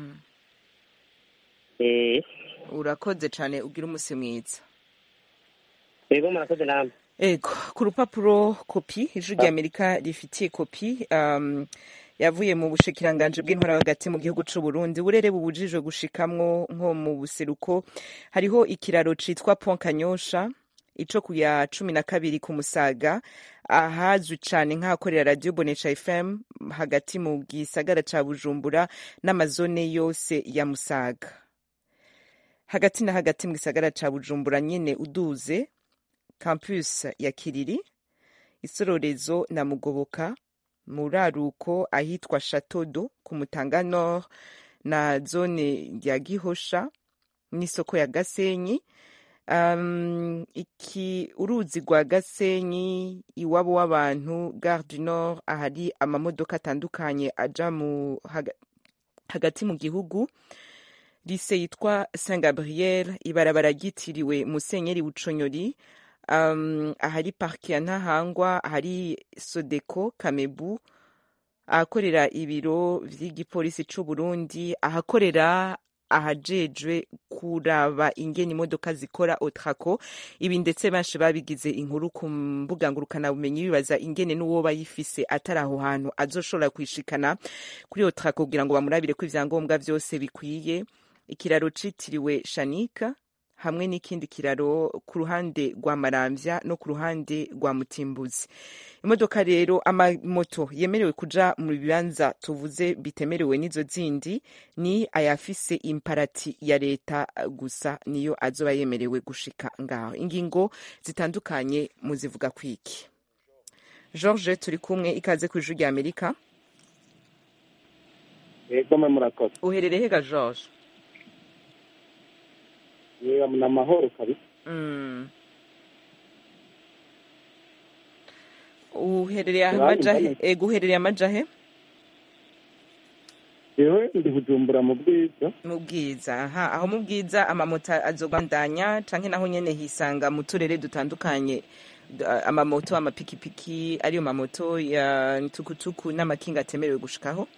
urakoze cyane ugira umunsi mwiza yego murakoze namwe ego ku rupapuro kopi ijwi rya amerika rifitiye kopi um, yavuye mu bushikiranganje bw'intwara hagati mu gihugu c'u Burundi burere bubujijwe gushikamwo nko mu buseruko hariho ikiraro citwa Pont Kanyosha ico ku ya cumi na kabiri ku Musaga ahazwi cane nk'ahakorera radio Bonesha FM hagati mu gisagara ca Bujumbura n'amazone yose ya Musaga hagati na hagati mu gisagara ca Bujumbura nyene uduze campus ya Kiriri isororezo na Mugoboka muraruko ahitwa Chatodo ku Mutanga Nord na zone ya Gihosha n'isoko ya Gasenyi um, iki uruzi rwa Gasenyi iwabo w'abantu Gare du Nord ahari amamodoka atandukanye aja mu haga, hagati mu gihugu lise yitwa Saint Gabriel ibarabara ryitiriwe Musenyeri Buconyori um, ahari parike ya ntahangwa ahari sodeko kamebu ahakorera ibiro vy'igipolisi c'u Burundi ahakorera ahajejwe kuraba ingene imodoka zikora otrako ibi ndetse benshi babigize inkuru ku mbuga ngurukanabumenyi bibaza ingene n'uwo bayifise atari aho hantu azoshobora kwishikana kuri otrako kugira ngo bamurabire ko ivyangombwa vyose bikwiye ikiraro citiriwe shanika hamwe n'ikindi kiraro ku ruhande rwa maramvya no ku ruhande rwa mutimbuzi imodoka rero amamoto yemerewe kuja mu bibanza tuvuze bitemerewe n'izo zindi ni ayafise imparati ya leta gusa niyo azoba yemerewe gushika ngaho ingingo zitandukanye muzivuga kwiki george turi kumwe ikaze ku ijuru rya amerika yego mwe murakoze uherereye hega george yewe ni amahoro kabisa Mm. uherereye Uranyumva amajahe neza? ego uherereye amajahe yewe ndi bujumbura mu bwiza mu bwiza aha aho mu bwiza amamoto azobandanya canke naho nyene hisanga mu turere dutandukanye d- amamoto amapikipiki ariyo mamoto ya tukutuku n'amakinga atemerewe gushikaho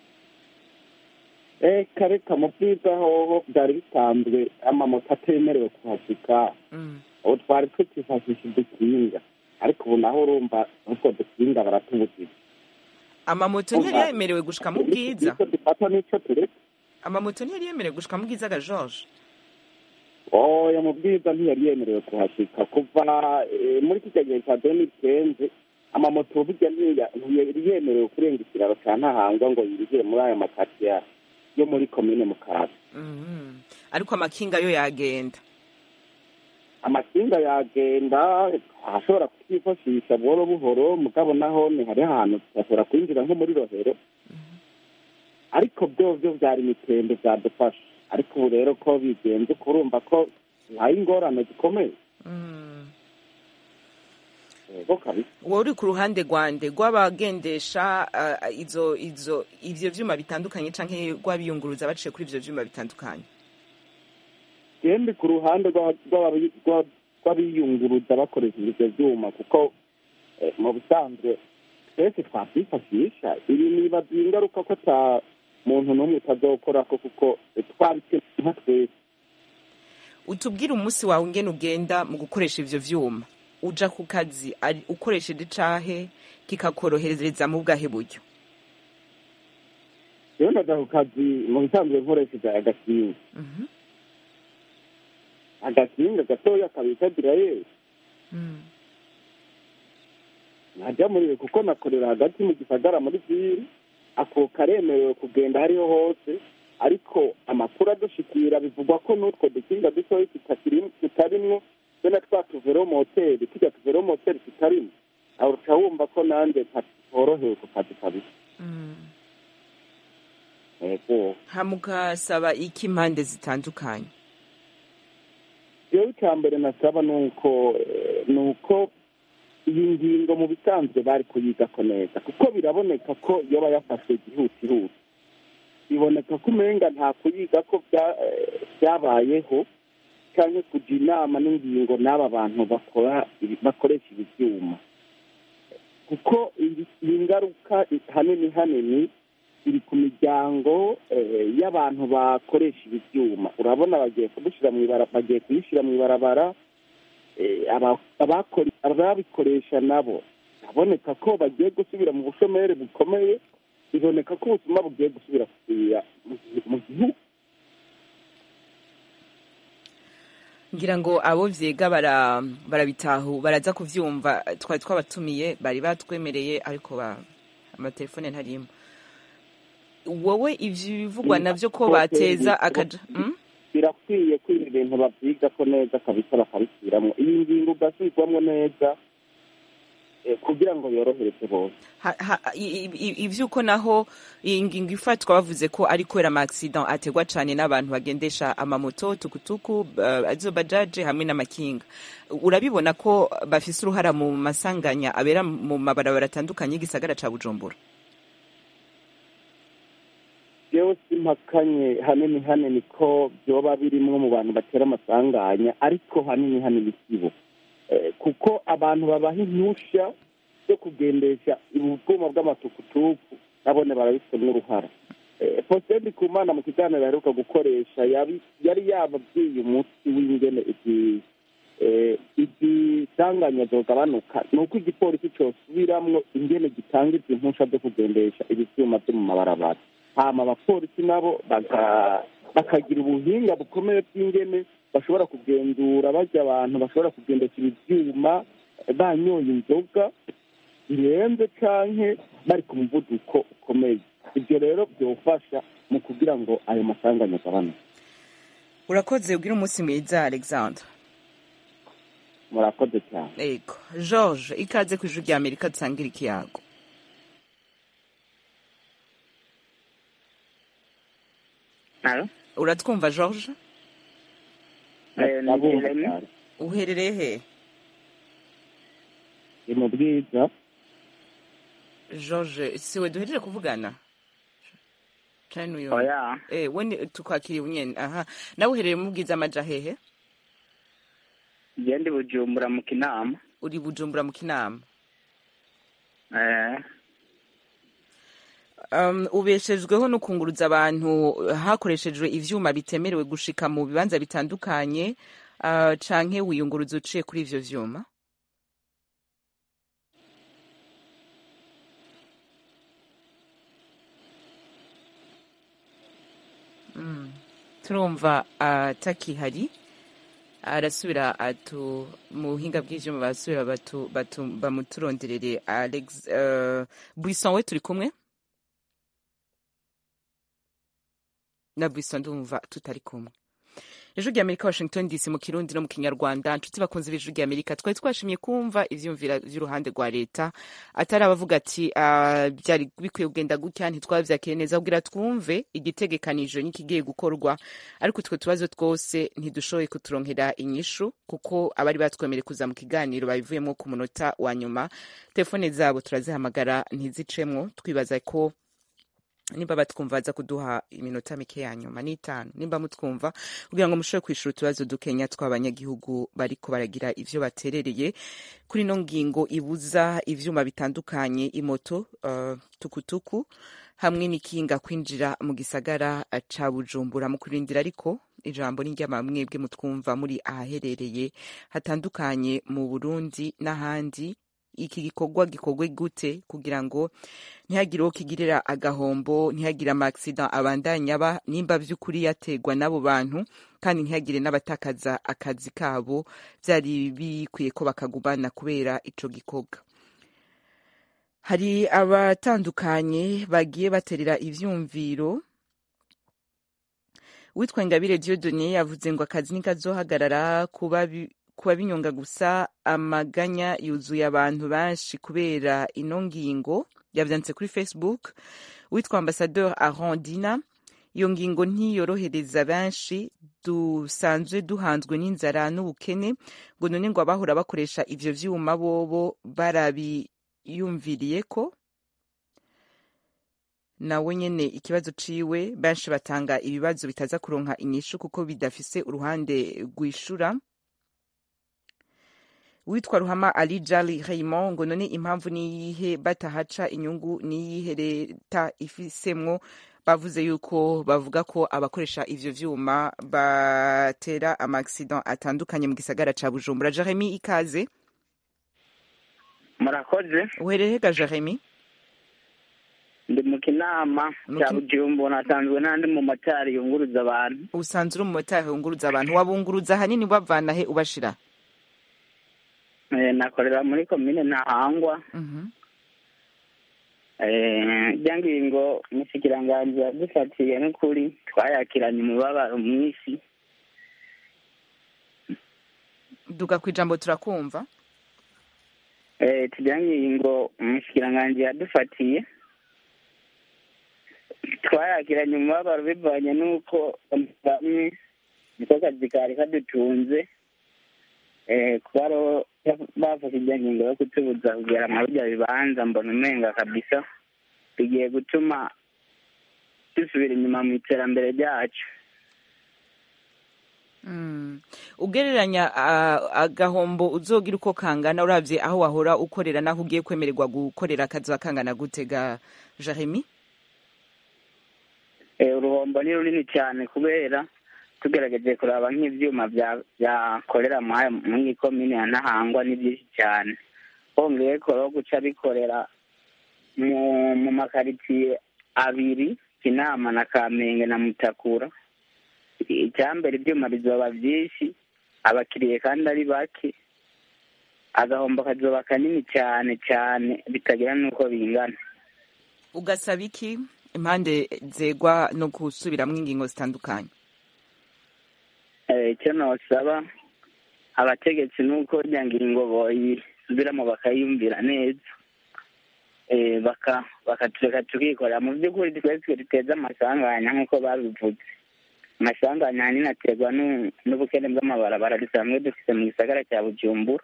eh kareka mu bwiza hoho byari bisanzwe amamoto atemerewe kuhashika ubu twari tukifashisha udukinga ariko ubu naho urumva utwo dukinga baratubujije amamoto ntiyari yemerewe gushika mu bwiza nicyo dufata n'icyo tureka amamoto ntiyari yemerewe gushika mu bwiza ga george oya mu bwiza ntiyari yemerewe kuhashika kuva eh, muri kijya gihe cya deni kenze amamoto burya ntiya- ntiyari yemerewe kurenga ikiraro cya ntahangwa ngo yinjire muri aya makatiya yo muri komine mukaza Mhm. ariko amakinga yo yagenda amakinga yagenda ashobora kutwifashisha buhoro buhoro mugabo naho ni hari ahantu tudashobora kwinjira nko muri rohero ariko byo byo byari imitende byadufasha ariko ubu rero ko bigenze uko urumva ko bihaye ingorane zikomeye yego kabisa wowe uri ku ruhande rwande rw'abagendesha ah, izo izo ivyo vyuma bitandukanye canke rw'abiyunguruza baciye kuri ivyo vyuma bitandukanye gende ku ruhande rw'aba- rw'aba- rwa- rw'abiyunguruza bakoresheje ibyo byuma kuko eh, mu busanzwe twese twakwifashisha ibi nibaza ingaruka ko ata muntu n'umwe utazokorako kuko eh, twabikeneye nka twese utubwire umunsi wawe ingene ugenda mu gukoresha ivyo vyuma uja ku kazi ari- ukoresheje icahe kikakorohereza mu bwahe buryo rero ndaja ku kazi mu bisanzwe nkoresheje agakinga agakinga gatoya kabita dirayeri najya muri kuko nakorera hagati mu gisagara muri viri ako karemerewe kugenda hariho hose ariko amakuru adushikira bivugwa ko n'utwo dukinga dutoya tutakiri- tutarimwo be na twa tuveromoteri tujya tuveromoteri tutarimo aho uca wumva ko nanjye ntorohewe ku kazi kabisa yego hamugasaba iki impande zitandukanye rero icya mbere nasaba ni uko eh, ni uko iyi ngingo mu bisanzwe bari kuyigako neza kuko biraboneka ko iyo bayafashe byihutihuti biboneka ko umenga nta kuyiga ko bya- eh, byabayeho cyangwa kujya inama n'ingingo n'aba bantu bakora ibi- bakoresha ibi byuma kuko iyi- iyi ngaruka hanini hanini iri ku miryango eh, y'abantu bakoresha ibi byuma urabona bagiye kudushyira mu ibara bagiye kuyishyira mu ibarabara eh, aba- abakora- ababikoresha nabo biraboneka ko bagiye gusubira mu bushomeri bukomeye biboneka ko ubuzima bugiye gusubira kusubira mu gihu- mu gihugu ngira ngo abo vyega bara barabitahu baraza kuvyumva twari twabatumiye bari batwemereye ariko ba amatelefone ntarimo wowe ivyo bivugwa navyo ko bateza akaja Mm? birakwiye ko ibi bintu babyiga ko neza kabisa bakabisubiramo iyi ngingo ugasubirwamo neza eh, kugira ngo yorohereze bose Ha- ha- i- i- ivyuko naho iyi ngingo ifatwa bavuze ko ari kubera ama accident ategwa cane n'abantu bagendesha amamoto tukutuku uh, azo bajaje hamwe n'amakinga urabibona ko bafise uruhara mu masanganya abera mu mabarabara atandukanye y'igisagara ca bujumbura yewe simpakanye hanini hanini ko byoba birimwo mu bantu batera amasanganya ariko hanini hanini sibo eh, kuko abantu babaha impushya zo kugendesha ubwuma bw'amatukutuku nabone barabifitemo uruhara Eh, Faustin Ndikumana mu kiganiro aheruka gukoresha yabi- yari yababwiye umunsi w'ingene izi eh, izi sanganya zogabanuka ni uko igipolisi cosubiramwo ingene gitanga izi mpusha zo kugendesha ibi vyuma vyo mu mabarabara hama abapolisi nabo baka- bakagira ubuhinga bukomeye bw'ingene bashobora kugenzura barya abantu bashobora kugendesha ibi vyuma eh, banyoye inzoga birenze canke bari ku muvuduko ukomeye ibyo rero byofasha mu kugira ngo ayo masanganya agabanuke urakoze ubwira umunsi mwiza alexandre murakoze cyane ego george ikaze ku ijuru rya amerika dusangira ikiyago Halo? uratwumva george Eh, ni Jeremy. uherereye he ni mu bwiza george siwe duhejeje kuvugana cani uyu Oya. eh we ni- tukwakiriye unyene aha nawe uherereye mu bwiza amaja hehe Je ndi Bujumbura mu Kinama. uri bujumbura mu kinama Eh, um, ubeshejweho no kunguruza abantu hakoreshejwe ivyuma bitemerewe gushika mu bibanza bitandukanye uh, canke wiyunguruza uciye kuri ivyo vyuma mm. turumva atakihari arasubira atu mu buhinga bw'ivyuma barasubira batu, batu, bamuturonderere alex uh, buisson we turi kumwe na Bison ndumva tutari kumwe ijwi rya amerika washington dc mu kirundi no mu kinyarwanda nshuti bakunze b'ijwi rya amerika twari twashimye kumva ivyumvira vy'uruhande rwa leta atari abavuga ati "Ah, byari bikwiye kugenda gutya ntitwavyakire neza kugira twumve igitegekanijwe n'ikigiye gukorwa ariko utwo tubazo twose ntidushoboye kuturonkera inyishu kuko abari batwemereye kuza mu kiganiro babivuyemo ku munota wa nyuma telefone zabo turazihamagara ntizicemwo twibaza ko nimba batwumva baza kuduha iminota mike ya nyuma n'itanu nimba mutwumva kugira ngo mushobore kwishura utubazo dukenya tw'abanyagihugu bariko baragira ivyo baterereye kuri ino ngingo ibuza ivyuma bitandukanye imoto uh, tukutuku hamwe n'ikinga kwinjira mu gisagara ca bujumbura mu kurindira ariko ijambo ni ry'amamwebwe mutwumva muri ahaherereye hatandukanye mu burundi n'ahandi iki gikorwa gikorwe gute kugira ngo ntihagire uwo kigirira agahombo ntihagire amagisida abandanya aba nimba by'ukuri yategwa n'abo bantu kandi ntihagire n'abatakaza akazi kabo byari bikwiye ko bakagumana kubera ico gikorwa hari abatandukanye bagiye baterera ivyumviro witwa ingabire diodone yavuze ngo akazi nikazohagarara kuba bi- kuba binyonga gusa amaganya yuzuye abantu benshi kubera ino ngingo yavyanditse kuri facebook witwa ambasadeur arondina iyo ngingo ntiyorohereza benshi dusanzwe duhanzwe n'inzara n'ubukene ngo none ngo abahora bakoresha ivyo vyuma bobo barabiyumviriye ko nawe nyene ikibazo ciwe benshi batanga ibibazo bitaza kuronka inyishu kuko bidafise uruhande rwishura witwa ruhama ali jali raymond ngo none impamvu niyihe batahaca inyungu niyihe leta ifisemwo bavuze yuko bavuga ko abakoresha ivyo vyuma batera amaaccident atandukanye mu gisagara ca bujumbura jeremy ikaze murakoze uhereye ga jeremy ndi mu kinama Mu cya Kin- Bujumbura nasanzwe n'andi mu motari yunguruza abantu usanzwe uri umumotari wunguruza abantu wabunguruza ahanini ubavana he ubashira Eh, nakorera muri komine ntahangwa Mhm. Eh, irya ngingo umushikiranganji yadufatiye n'ukuri twayakiranye umubabaro mwinshi duga ku ijambo turakumva Eh, turya ngingo umushikiranganji yadufatiye twayakiranye umubabaro bivanye n'uko bamwe niko kazi kari kadutunze Eh, kuba ro- bafashe irya ngingo yo kutubuza kugera mu birya bibanza mbona umenga kabisa bigiye gutuma dusubira inyuma mu iterambere ryacu Mm. ugereranya ah, agahombo uzogira uko kangana uravye aho wahora ukorera naho ugiye kwemererwa gukorera akazi kangana gutega jeremy Eh, uruhombo ni runini cyane kubera tugerageje kuraba nk'ivyuma bya- byakorera mwaya muri komine ya ntahangwa ni byinshi cyane hongeye ko guca bikorera mu mu makaritsiye abiri kinama na kamenge na mutakura icyambere ibyuma bizoba byinshi abakiriye kandi ari bake agahombo kazoba kanini cyane cyane bitagira n'uko bingana ugasaba iki impande zegwa no gusubiramwo ingingo zitandukanye Eh, icyo nosaba abategetsi ni uko rya ngingo boyisubiramo bakayumvira neza Eh, baka bakatureka tukikorera mu by'ukuri twese duteza amasanganya nk'uko babivuze amasanganya ahanini aterwa n'u- n'ubukene bw'amabarabara dusanzwe dufite mu gisagara cya bujumbura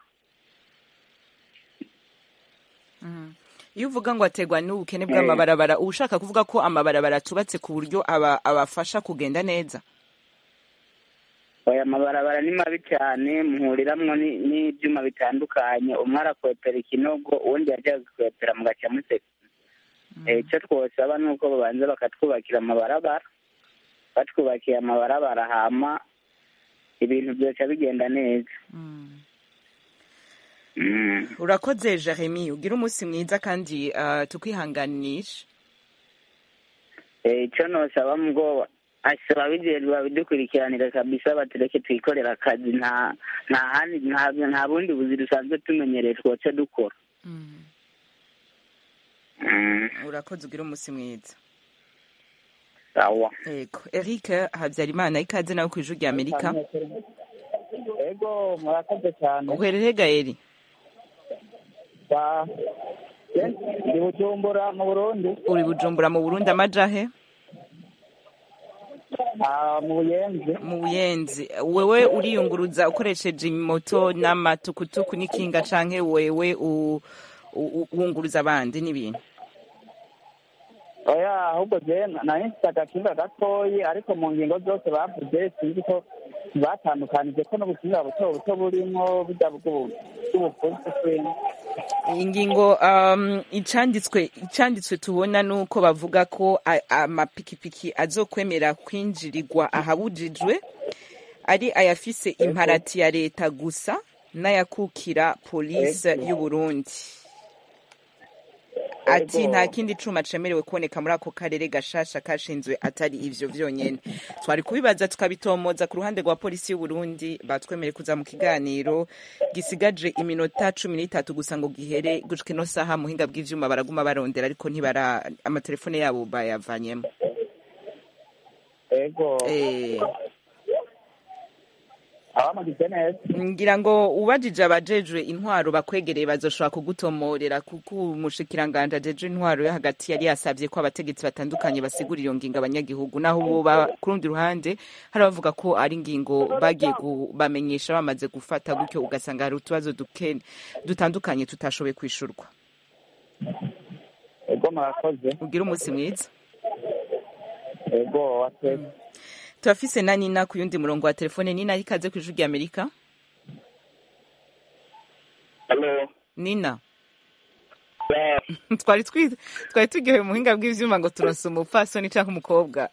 iyo uvuga ngo ategwa n'ubukene bw'amabarabara uba ushaka kuvuga ko amabarabara atubatse ku buryo aba abafasha kugenda neza aya mabarabara ni mabi cyane muhuriramwo ni- n'ibyuma bitandukanye umwe arakwepera ikinogo uwundi yajya gukwepera mugaca museka Eh, icyo twosaba ni uko babanza bakatwubakira amabarabara batwubakiye amabarabara hama ibintu byoca bigenda neza Mm. urakoze jeremy ugira umunsi mwiza kandi ah, tukwihanganisha Eh, icyo nosaba mubwo asaba abijejwe babidukurikiranire kabisa batureke twikorera akazi nta nta handi nta nta bundi buzi dusanzwe tumenyereye twoca dukora Mm, urakoze ugira umunsi mwiza sawa yego eric habyarimana ikaze nawe ku ijwi rya amerika ego murakoze cyane uherere gaeri Ba- Je- ndi bujumbura mu burundi uri bujumbura mu burundi amajahe Ah, mu buyenzi mu buyenzi wewe uriyunguruza ukoresheje moto n'amatukutuku n'ikinga canke wewe u- u- wunguruza abandi n'ibintu oya ahubwo je nari mfite agakinga gatoyi ariko mu ngingo zose bavuze sinzi ko batandukanije ko n'ubukinga buto buto burimwo burya bw'ubu- bw'ubufuzi kwene ingingo um, icanditswe icanditswe tubona nuko bavuga ko a- amapikipiki azokwemera kwinjirirwa ahabujijwe ari ayafise imparati ya leta gusa n'ayakukira polisi y'u Burundi ati Ego. nta kindi cuma cemerewe kuboneka muri ako karere gashasha kashinzwe atari ivyo vyonyene twari kubibaza tukabitomoza ku ruhande rwa polisi y'u Burundi batwemereye kuza mu kiganiro gisigaje iminota cumi n'itatu gusa ngo gihere gushika ino saha muhinga bw'ivyuma baraguma barondera ariko ntibara amatelefone yabo bayavanyemo ego eh abamugize neza ngira ngo ubajije abajejwe intwaro bakwegereye bazoshobora kugutomorera kuko umushikiranganje ajejwe intwaro yo hagati yari yasabye ko abategetsi batandukanye basigura iyo ngingo abanyagihugu naho bo ba- ku rundi ruhande hari abavuga ko ari ingingo bagiye kubamenyesha bamaze gufata gutyo ugasanga hari utubazo duke dutandukanye tutashoboye kwishurwa ego murakoze ugire umunsi mwiza ego watwese turafise na nina ku yundi murongo wa telefone nina ikaze ku ijwi rya amerika Halo. nina twari twi- twari turyoheye umuhinga bw'ivyuma ngo turonse umupfasoni canke umukobwa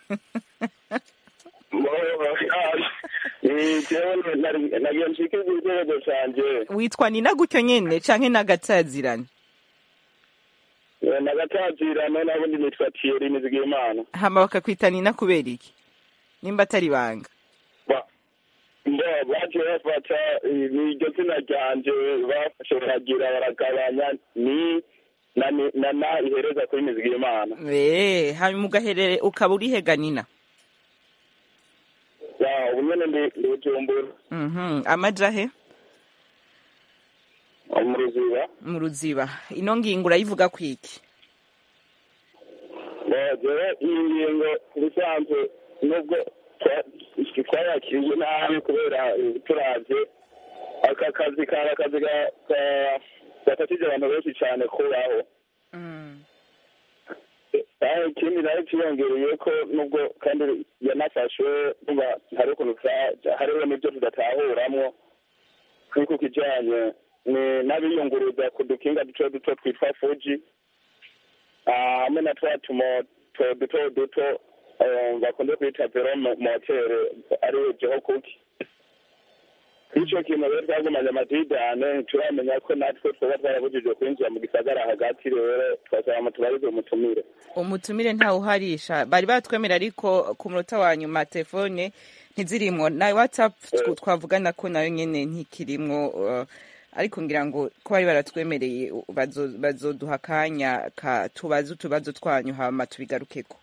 jewe nagiye nshike igitekerezo canje witwa nina gutyo nyene canke n'agatazirane nagatazirano nabundi nitwa Thierry Nizigimana hama bakakwita nina kubera iki nimba atari banga mbo baje bafata iryo zina ryanje bafashe baragira baragabanya ni na ni- na na ihereza kuri Nizigimana Eh, hanyuma ugaherere ukaba urihega nina ya ubu nyene ndi ndi Bujumbura Mhm, amajahe mu Ruziba mu ruziba ino ngingo urayivuga kwiki jewe iyi ngingo ubusanzwe nubwo twa- twayakiriye nabi kubera eh, turavye aka kazi kari akazi ga- ga- gafatije abantu benshi cane kubaho Eh, ikindi nayo cyiyongereye ko nubwo kandi yanafashwe nuba hari ukuntu twa- hariho n'ibyo tudatahuramwo kuri ku kijanye ni n'abiyunguruza ku dukinga duto duto twitwa fuji Ah, hamwe na twa tumoto duto duto eh, bakunze kwita vero mo- motere ariyo jeho kuki ico kintu rero twagumanye amadidane ntituramenya ko natwe twoba twarabujijwe kwinjira mu gisagara hagati rero twasaba mu tubarize umutumire umutumire ntawuharisha bari batwemera ariko ku munota wa nyuma telefone ntizirimwo na whatsapp tw- twavugana ko nayo nyene ntikirimwo uh, ariko ngira ngo ko bari baratwemereye uh, bazo- bazoduha akanya ka tubaze utubazo twanyu hama tubigarukeko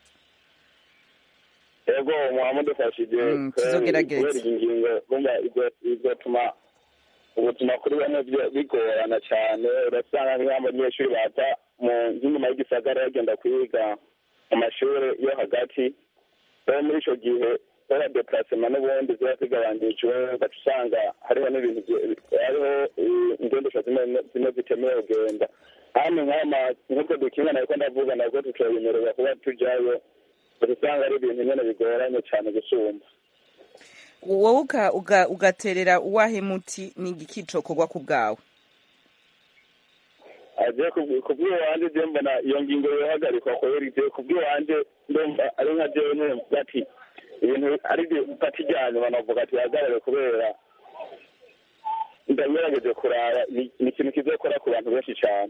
ego muhamudufashije Mm, tuzogerageza. kubera iyi ngingo bumva izo- izotuma ubuzima kuri bamwe byo- bigorana cyane urasanga nk'abanyeshuri baza mu nk'inyuma y'igisagara bagenda kwiga mu mashuri yo hagati rero muri ico gihe kubera deparasema n'ubundi ziba zigabanijwe ugaca usanga hariho n'ibintu bye- hariho eh, ingendesho zimwe zimwe zitemewe kugenda hano nk'ama nk'ubwo dukinga nariko ndavuga nabwo tutoyemererwa kuba tujayo ugaca usanga ari ibintu nyene bigoranye cane gusumba wowe uga- uga- ugaterera uwahe muti ni igiki cokorwa ku bwawe aje kubw'iwanje je mbona iyo ngingo yohagarikwa kubera ivyo kubw'iwanje ndumva ari nka jewe nyene mvuga ati ibintu ari pati rya nyuma navuga ati hagarare kubera ndagerageje kuraba ni ni ikintu kizokora ku bantu benshi cane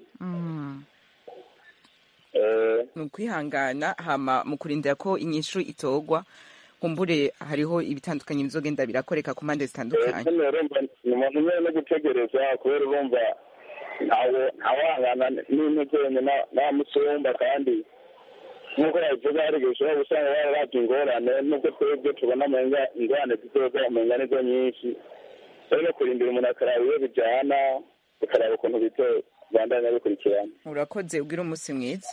Eh, ni ukwihangana hama mu kurindira ko inyishu itogwa kumbure hariho ibitandukanye bizogenda birakoreka ku mpande zitandukanye hano urumva ni umuntu nyene no gutegereza kubera urumva ntawe ntawangana n'integenye n'amusumba kandi nk'uko yabivuga hari igihe ushobora gusanga bararavye ingorane nubwo twebwe tubona umenga ingorane zizoza umenga nizo nyinshi rero kurindira umuntu akaraba iyo bijana ukaraba ukuntu bizobandanya bikurikirana urakoze ugira umunsi mwiza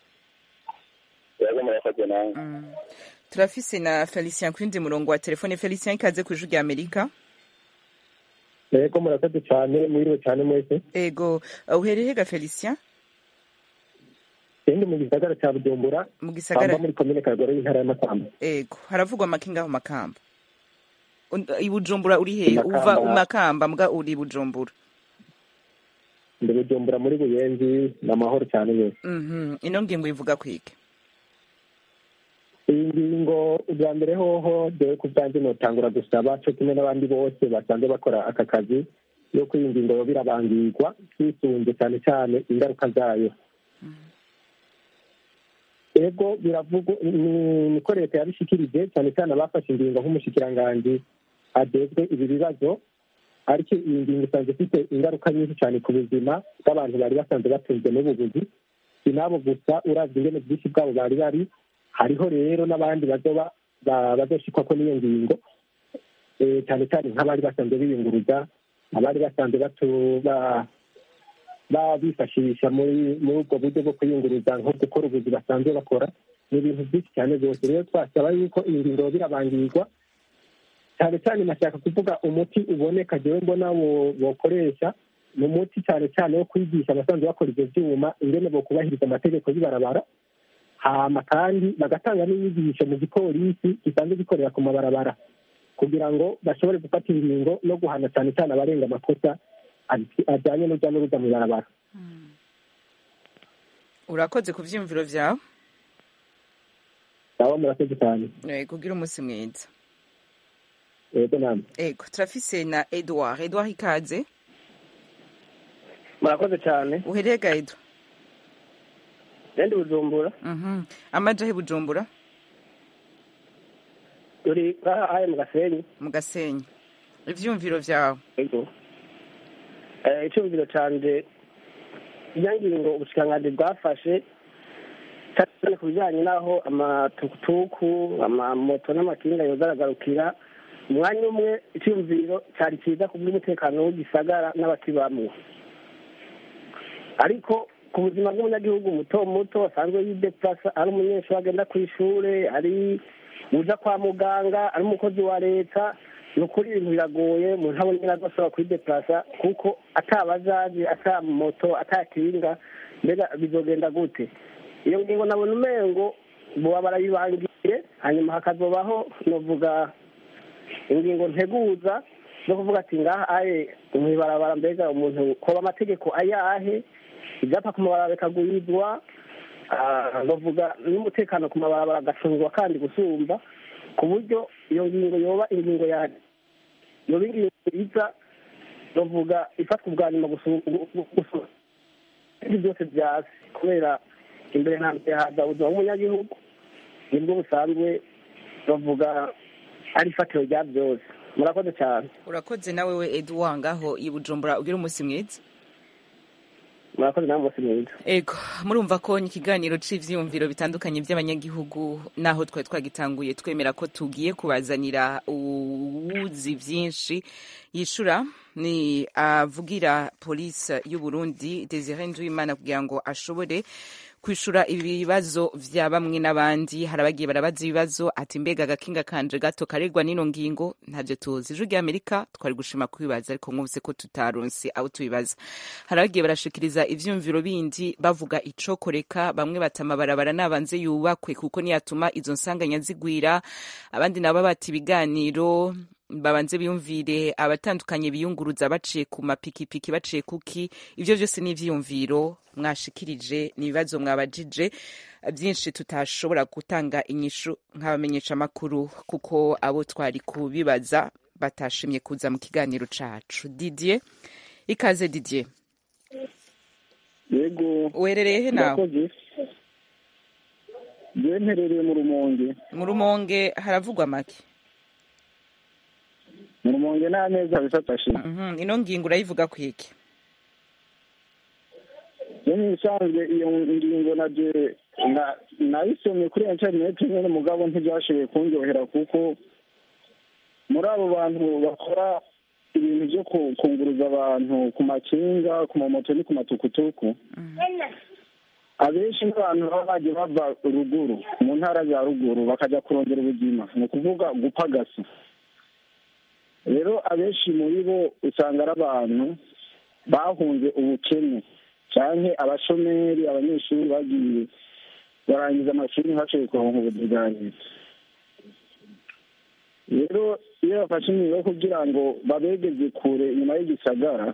yaza murakoze nawe turafise na felicien ku yindi murongo wa telefone felicien ikaze ku ijwi rya amerika yego murakoze cyane mwiriwe cyane mwese ego uh, uhereye ga felicien ndi mu gisagara cya bujumbura mu gisagara muri komine kagoro y'intara y'amakamba ego haravugwa amakinga aho makamba Un- i bujumbura uri hehe Makamba. uva umakamba mbwa uri i bujumbura ndi bujumbura muri buyenzi ni amahoro cyane yose Mhm. ino ngingo ivuga kwike iyi ngingo ubwa mbere hoho dore ku bwanjye notangura gusaba cyo kimwe n'abandi bose basanzwe bakora aka kazi yuko iyi ngingo yoba irabangirwa twisunze cyane cyane ingaruka zayo ego biravugwa ni- niko leta yabishikirije cyane cyane abafashe ingingo nk'umushikiranganji ajejwe ibi bibazo ariko iyi ngingo isanzwe ifite ingaruka nyinshi cyane ku buzima bw'abantu bari basanzwe batunzwe n'ubuvuzi si nabo gusa uravye ingene bwinshi bwabo bari bari hariho rero n'abandi bazoba ba- bazoshikwa n'iyo ngingo Eh, cyane cyane nk'abari basanzwe biyunguruza abari basanzwe batu- ba- ba- bifashisha muri muri ubwo buryo bwo kwiyunguruza nko gukora ubuzi basanzwe bakora ni ibintu byinshi cyane rwose rero twasaba yuko iyi ngingo yoba irabangirwa cyane cyane nashaka kuvuga umuti uboneka jewe mbona wo- wokoresha ni umuti cyane cyane wo kwigisha abasanzwe bakora ibyo byuma ingene bokubahiriza amategeko y'ibarabara hama kandi bagatanga n'inyigisho mu gipolisi gisanzwe gikorera ku mabarabara kugira ngo bashobore gufata ingingo no guhana cyane cyane abarenga amakosa aj- ajyanye n'urujya n'uruza mu ibarabara urakoze ku vyiyumviro vyawe nabo murakoze cyane ego ugira umunsi mwiza yego namwe ego turafise na edouard edouard ikaze murakoze cyane uhereye ga edo ndi bujumbura Mhm. amaja he bujumbura turi ngaha mu gasenyi mu gasenyi ivyumviro vyawe ego Eh, icyumviro canje iyo ngingo ubushikiranganji bwafashe cyane ku bijyanye n'aho amatukutuku amamoto n'amakinga yogaragurukira umwanya umwe icyumviro cyari cyiza ku bw'umutekano w'igisagara n'abakibamwo ariko ku buzima bw'umunyagihugu muto muto asanzwe yidepurasa ari umunyeshuri agenda ku ishuri ari uja kwa muganga ari umukozi wa leta ni ukuri ibintu biragoye umuntu abona nyine adashobora kuyidepurasa kuko atabajaji ata moto ata kinga mbega bizogenda gute iyo ngingo nabona umengo boba barabibangiye hanyuma hakazobaho novuga ingingo nteguza zo kuvuga ati ngaha aye mw'ibarabara mbega umuntu koba amategeko ayahe ibyapa ku mabarabara bikagwizwa ah, novuga n'umutekano ku mabarabara agacungwa kandi gusumba ku buryo iyo ngingo yoba ingingo ya yoba ingingo iza novuga ifatwa ubwa nyuma gusu- gu- gu- gusu- ibyo byose byasi kubera imbere na mbere haza ubuzima bw'umunyagihugu nibwo busanzwe bavuga ari ifatiro rya byose murakoze cyane urakoze nawe we edouard ngaho i bujumbura ugira umunsi mwiza murakoze nawe umunsi mwiza ego murumva ko ni ikiganiro cy'ivyiyumviro bitandukanye by'abanyagihugu naho twari twagitanguye twemera ko tugiye kubazanira uwuzi vyinshi yishura ni avugira polisi y'u Burundi Desire Nduwimana kugira ngo ashobore kwishura ibibazo vya bamwe n'abandi hari abagiye barabaza ibibazo ati mbega agakinga kanje gato karegwa n'ino ngingo ntavyo tuzi ijwi ry'amerika twari gushima kubibaza ariko mwumvise ko tutaronse aho tubibaza hari abagiye barashikiriza ivyumviro bindi bavuga icokoreka bamwe bata amabarabara nabanze yubakwe kuko niyatuma izo nsanganya zigwira abandi nabo bati ibiganiro babanze biyumvire abatandukanye biyunguruza baciye ku mapikipiki baciye kuki ivyo vyose ni ivyiyumviro mwashikirije ni ibibazo mwabajije byinshi tutashobora gutanga inyishu nk'abamenyesha amakuru kuko abo twari kubibaza batashimye kuza mu kiganiro cacu didier ikaze didier yego werereye he nawe Murakoze. Jewe mperereye mu rumonge mu rumonge haravugwa make mu rumonge nta neza bifatashije Mhm, ino ngingo urayivuga kwiki yo ibisanzwe iyo ngingo naje na- nayisomye kuri interineti nyine mugabo ntibyashoboye kunryohera kuko muri abo bantu bakora ibintu byo ku- kunguruza abantu ku makinga ku mamoto no ku matukutuku abenshi n'abantu baba bagiye bava ruguru mu ntara za ruguru bakajya kurondera ubuzima ni ukuvuga gupagasa rero abenshi muri bo usanga ari abantu bahunze ubukene cyane abashomeri abanyeshuri bagiye barangiza amashuri ntibashoboye kuronka ubuzi bwa leta rero iyo bafashe ingingo yo kugira ngo babegeze kure inyuma y'igisagara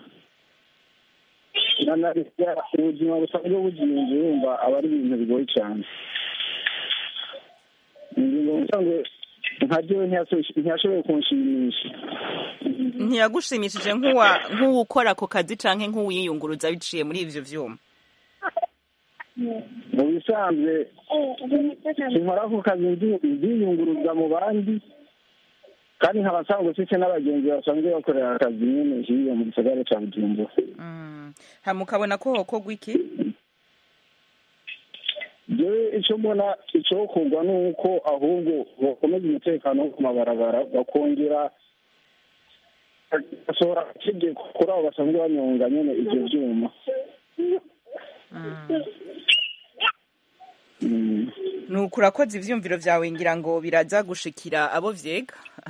na na leta ubuzima busanzwe buzinze yumva aba ari ibintu bigoye cyane ingingo ubusanzwe nka ryo ntiyashoboye kunshimisha ntiyagushimishije nk'uwa- nk'uwukora ako kazi canke nk'uwiyunguruza biciye muri ivyo vyuma mu bisanzwe sinkora ku kazi ndi- ndiyunguruza mu bandi kandi nkaba nsanzwe mfite n'abagenzi basanzwe bakorera akazi nyine hiyo mu gisagara ca bujumbura hama ukabona ko hokorwa iki jewe ico mbona icokorwa ni uko ahubwo bakomeza umutekano wo ku mabarabara bakongera basohora itegeko kuri abo basanzwe banyonga nyene ivyo vyuma Mm. nuko urakoze ivyumviro vyawe ngira ngo biraza gushikira abo vyega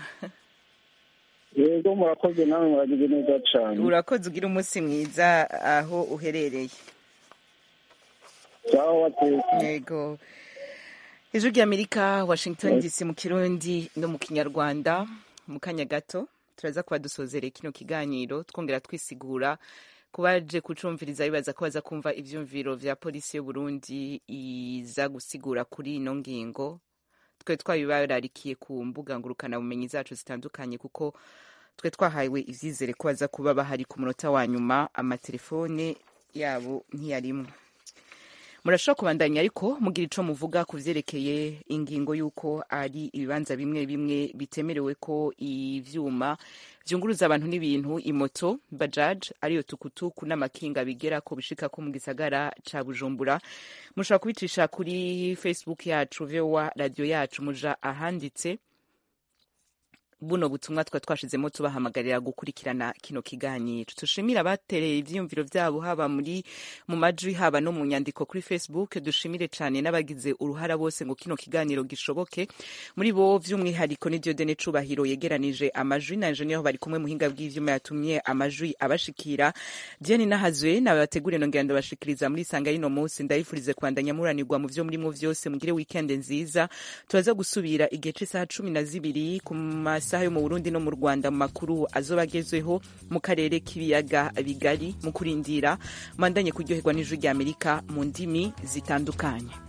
yego murakoze nawe muragize neza cane urakoze ugira umunsi mwiza aho uherereye sawa watetse yego ijwi ry'amerika washington dc mu kirundi no mu kinyarwanda mu kanya gato turaza kuba dusozereye kino kiganiro twongera twisigura ku baje kucumviriza bibaza ko baza kumva ivyumviro vya polisi y'uburundi iza gusigura kuri ino ngingo twe twabibararikiye ku mbuga ngurukanabumenyi zacu zitandukanye kuko twe twahawe ivyizere ko baza kuba bahari ku munota wa nyuma amatelefone yabo ntiyarimwo murashobora kubandanya ariko mugira ico muvuga ku vyerekeye ingingo y'uko ari ibibanza bimwe bimwe bitemerewe ko ivyuma vyunguruza abantu n'ibintu imoto bajaj ariyo tukutuku n'amakinga bigera ko bishika ko mu gisagara ca bujumbura mushobora kubicisha kuri facebook yacu vowa radio yacu muja ahanditse buno butumwa twa twashizemo tubahamagarira gukurikirana kino kiganiro dushimire abatereye ivyiyumviro vyabo haba muri mu majwi haba no mu nyandiko kuri facebook dushimire cane n'abagize uruhara bose ngo kino kiganiro gishoboke muri bo vy'umwihariko ni Diodene Cubahiro yegeranije amajwi na engineer bari kumwe muhinga bw'ivyuma yatumye amajwi abashikira Diane Nahazwe nabategure nongera ndabashikiriza muri sanga rino munsi ndayifurize kwandanya muranirwa mu vyo murimo vyose mugire weekend nziza turaza gusubira igihe c'isaha cumi na zibiri ku masaha yo mu Burundi no mu Rwanda mu makuru azoba agezweho mu karere k'ibiyaga bigari mu kurindira mandanye kuryoherwa n'ijwi rya Amerika mu ndimi zitandukanye